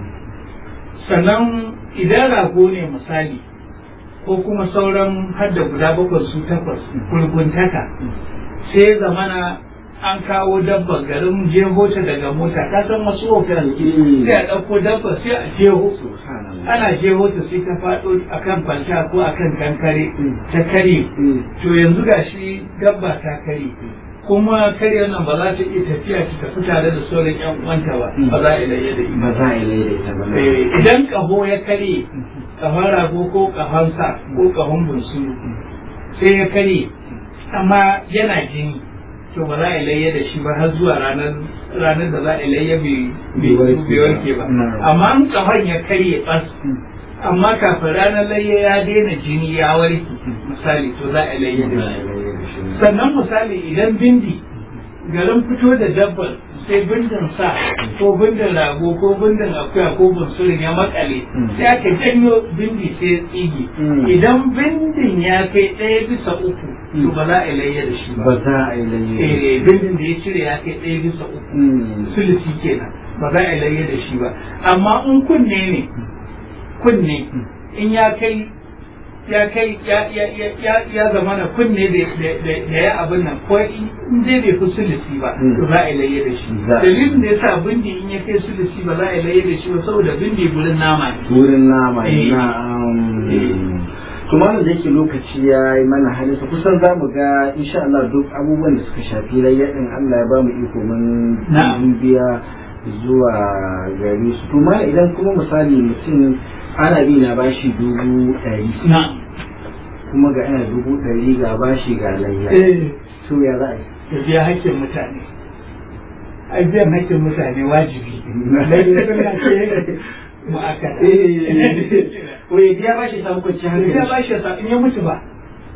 sannan idan rago ne misali ko kuma sauran hadda guda bakwai su takwas gurguntaka sai zamana an kawo dabba garin jeho ta daga mota ka san wasu hotel Mm. sai a ɗauko dabba sai a jeho subhanallah ana jeho ta sai ta faɗo akan kwalta ko akan kankare Mm. ta kare Mm. to yanzu gashi dabba ta kare kuma kare nan ba za ta iya tafiya ta tafi tare da sauran yan uwanta ba Mm. ba za a iya da ba ita za a yi laye da ita ba na. Eh, idan kaho ya kare kahon rago ko kahon sa ko kahon bunsuru sai ya kare amma yana jini to ba za a layya da shi ba har zuwa ranar ranar da za a layya bai Bai warke bai warke ba ba. amma in kahon ya karye bas amma kafin ranar layya ya daina jini ya warke misali to za a layya da Za a shi yi laye da shi sannan misali idan bindi garin fito da dabbar sai bindin sa ko bindin rago ko bindin akuya ko bunsurin ya makale Mm. sai aka janyo bindi sai ya tsige Mm. idan bindin ya kai ɗaya bisa uku to ba za a yi layya da shi ba ba za a yi laye da shi Eh, bindin da ya cire ya kai ɗaya bisa uku Mm. sulusi kenan ba za a yi layya da shi ba amma in kunne ne kunne in ya kai ya kai ya ya ya ya ya zama na kunne da da- da da ya abin nan ko in dai bai fi sulusi ba Mm. to za a yi layya da shi Za a- dalilin da yasa bindi in ya kai sulusi ba za a yi layya da shi ba saboda bindi gurin nama ne wurin nama Eh. na'am Eh. to malam da yake lokaci ya yi mana halinsa kusan za mu ga insha Allah duk abubuwan da suka shafi rayyadin Allah ya ba mu iko mun Na'am. biya zuwa gari su to ma idan kuma misali mutum ana bi na bashi dubu ɗari na kuma ga ana dubu ɗari ga bashi ga layya eh to ya za a yi ya biya hakkin mutane ai biyan hakkin mutane wajibi layya suna ce mu'akkada ko ya biya bashi samu kwanciyar ya hankali ba shi in ya mutu ba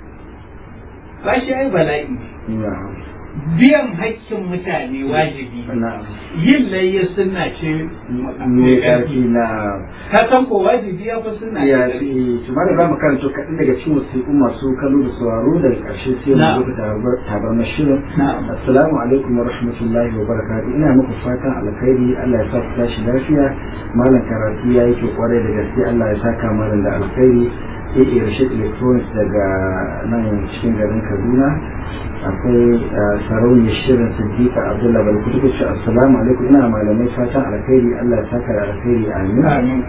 ba shi ai bala'i na'am biyan hakkin mutane wajibi na'am yin layya sunna ce mai ƙarfi na ka san ko wajibi ya fi sunna ya ce fi tumar da za mu karanta kaɗan daga cikin wasiƙun masu kallo da sauraro daga ƙarshe sai mu Na'am. zo da tabar mashirin Na'am. assalamu alaikum wa rahmatullahi wa barakatuh ina muku fatan alkhairi Allah ya sa ku tashi lafiya malam karatu ya yi kyau kwarai da gaske Allah ya saka malam da alkhairi ya iya rashid electronics daga nan cikin garin Kaduna akwai uh, sarauniyar shirin siddiqa abdullahi balkutu kuce assalamu alaikum ina malamai fatan alkhairi Allah ya saka da alkhairi amin Amin.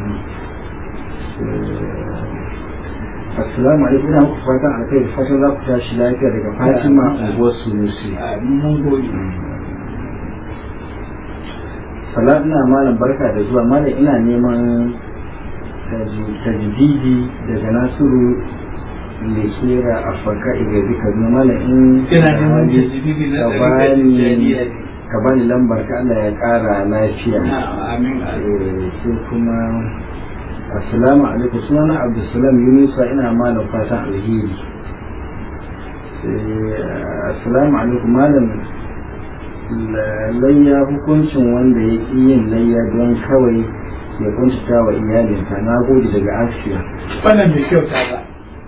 assalamu alaikum ina muku fatan alkhairi fatan za ku tashi lafiya daga fatima unguwar sunusi a mun gode salat ina malam barka da zuwa malam ina neman tajdidi daga nasiru lekera a faka igazi kaduna mana in Kina neman tajdidi na ka ɗariƙar bani Tijjaniya ne. ka bani lambar ka Allah ya ƙara lafiya Na'am, amin amin. Eh, sai kuma assalamu alaikum sunana abdulsalam yunusa ina malam fatan alheri sai assalamu alaikum malam la- layya hukuncin wanda ya ƙi yin layya don kawai ya kuntata wa iyalinsa na gode daga asiya Wannan bai kyauta ba.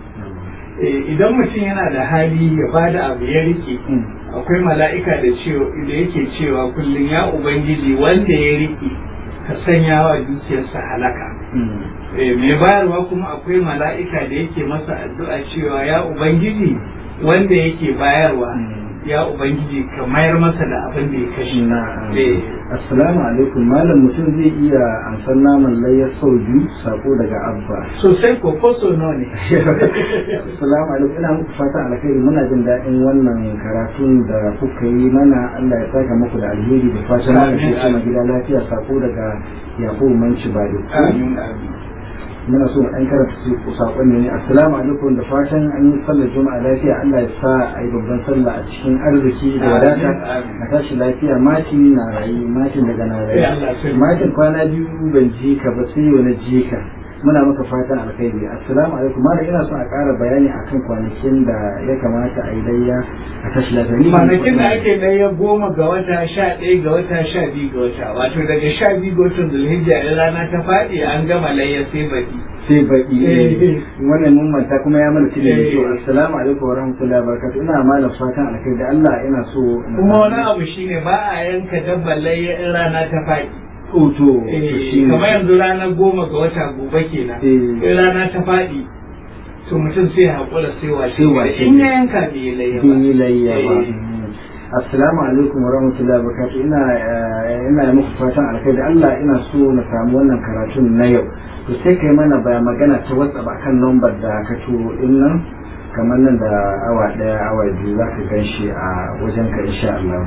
Eh, Idan mutum yana da hali ya bada abu ya rike akwai mala'ika da cewa da yake cewa kullum ya ubangiji wanda ya riƙe ka sanya wa dukiyarsa halaka Eh, mai bayarwa kuma akwai mala'ika da yake masa addu'a cewa ya ubangiji wanda yake bayarwa ya ubangiji ka mayar masa da abin da ya kashe Na'am. Eh, assalamu alaikum malam mutum zai iya amsar naman layya sau biyu sako daga abba sosai ko ko so nawa ne Assalamu alaikum ina muku fatan alkhairi muna jin daɗin wannan karatun da kuka yi mana Allah ya saka muku da alheri da fatan mana Amin, ke kuma amin. gida lafiya sako daga Yakubu Manci Bado. amin amin Muna so mu ɗan karanta su sakon ne assalamu alaikum da fatan an yi sallar juma'a lafiya Allah ya sa a yi babban sallah a cikin arziki da Amin, wadata amin. a tashi lafiya mati na rayu matin daga na Eh, Allah rayu sai- matin kwana biyu ban ji ka ba sai yau na ji ka muna maka fatan alkhairi assalamu alaikum malam ina so a ƙara bayani akan kwanakin da ya kamata a yi layya a tashi lafiya Ni ban kwanakin da faɗi- ake na ya goma ga wata sha ɗaya ga wata sha biyu ga wata wato daga sha biyu ga watan zulhijja in rana ta faɗi an gama layya sai baɗi sai baki Eh. wannan mun manta kuma ya mana tilin da Eh. kyau assalamu alaikum wa rahmatullahi wa barakatuh ina malam fatan alkhairi da Allah ina so na kuma samu- wani abu shine ba a yanka dabbar layya in rana ta faɗi Oh, to to Eh, shine. kamar yanzu ranar goma ga wata gobe kenan Eh. in rana ta faɗi to mutum sai ya haƙura sai washe Sai washe in ya yanka bai yi layya ba Bin yi layya ba. Eh. Assalamu alaikum wa rahmatullahi wa barakatuh. Ina eh, ina yi muku fatan alkhairi. Allah ina so na samu wannan karatun na yau. To sai kai mana baya magana ta WhatsApp akan lambar da ka turo din nan kamar nan da awa daya awa biyu za ka gan shi a wajen ka insha Allah.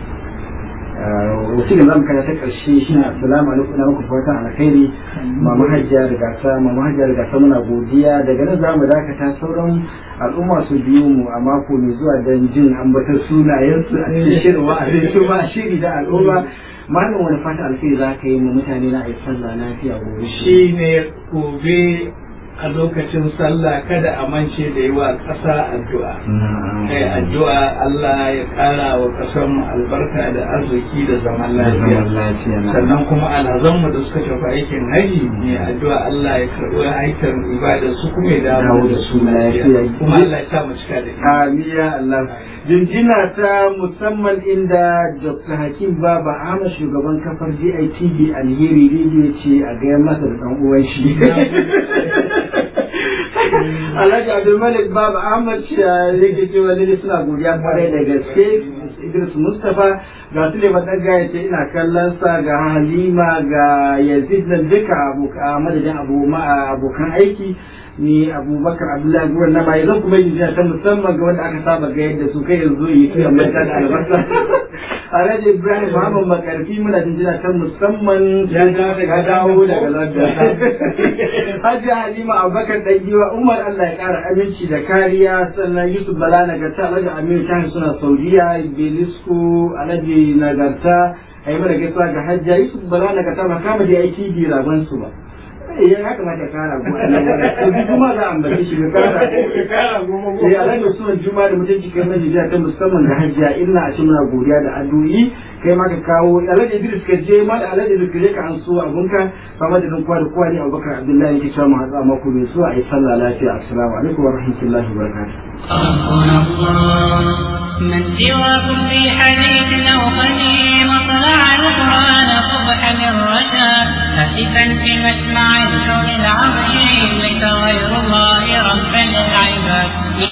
wasu da zamu kana ta karshe shi ne assalamu alaikum ina muku fatan alkhairi mama hajjiya da gasa mama hajjiya da gasa muna godiya daga nan zamu dakata sauran al'umma su biyo mu a mako mai zuwa don jin ambatar sunayensu a cikin shirin wa'azin su ba shiri da al'umma malam wani fata alkhairi za ka yi mu mutane na a yi sallah lafiya gobe shi ne gobe a lokacin sallah kada a mance da yi wa ƙasa addu'a kai addu'a Allah ya ƙara wa ƙasar mu albarka da arziki da zaman lafiya sannan kuma alhazanmu da suka tafi aikin haji ne addu'a Allah ya karɓi aikin ibada su kuma ya dawo da su lafiya kuma Allah ya sa mu cika da imani. Amin ya Allah. Jinjina ta musamman inda Dr. Hakim Baba Ahmad shugaban kafar GITV Alheri Radio ce a gaya masa da ɗan uwan shi. Alhaji Abdulmalik Baba Ahmad shi yake cewa lalle suna godiya kwarai da gaske Idris Mustapha ga su ne ɗaga ya ce ina kallon sa ga Halima ga Yazid nan duka aboka- madadin abu- ma- abokan aiki ni abubakar abdullahi guran na mai zan kuma yi jiya ta musamman ga wanda aka saba ga yadda su kai yanzu yi tuya manta da albasa alhaji ibrahim muhammad makarfi muna jinjina ta musamman Ya dawo daga ya dawo daga London. london hajji halima abubakar ɗangiwa umar allah ya ƙara aminci da kariya sannan yusuf bala nagarta alhaji aminu tahi suna saudiya belisco alhaji nagarta a yi mana gaisuwa ga hajjiya yusuf bala nagarta ba kama da aiki bi ragon su ba ya kamata ka kara go a nan wurin to duk kuma za a ambace shi ka kara Ya ƙara goma sai alhaji usman juma da mutunci kai mai jiya ta musamman ga hajjiya ina a ce muna godiya da addu'o'i kai ma ka kawo alhaji idris ka je ma da alhaji idris ka je ka an so abunka ba ma da nan kowa da kowa ne abubakar abdullahi yake cewa mu hatsa mako mai zuwa a yi sallah lafiya assalamu alaikum wa rahmatullahi wa barakatuh ربنا الله من سواكم في حديث أو قديم طلع القرآن صبحا الرشاد هاتفا في مسمع الكون العظيم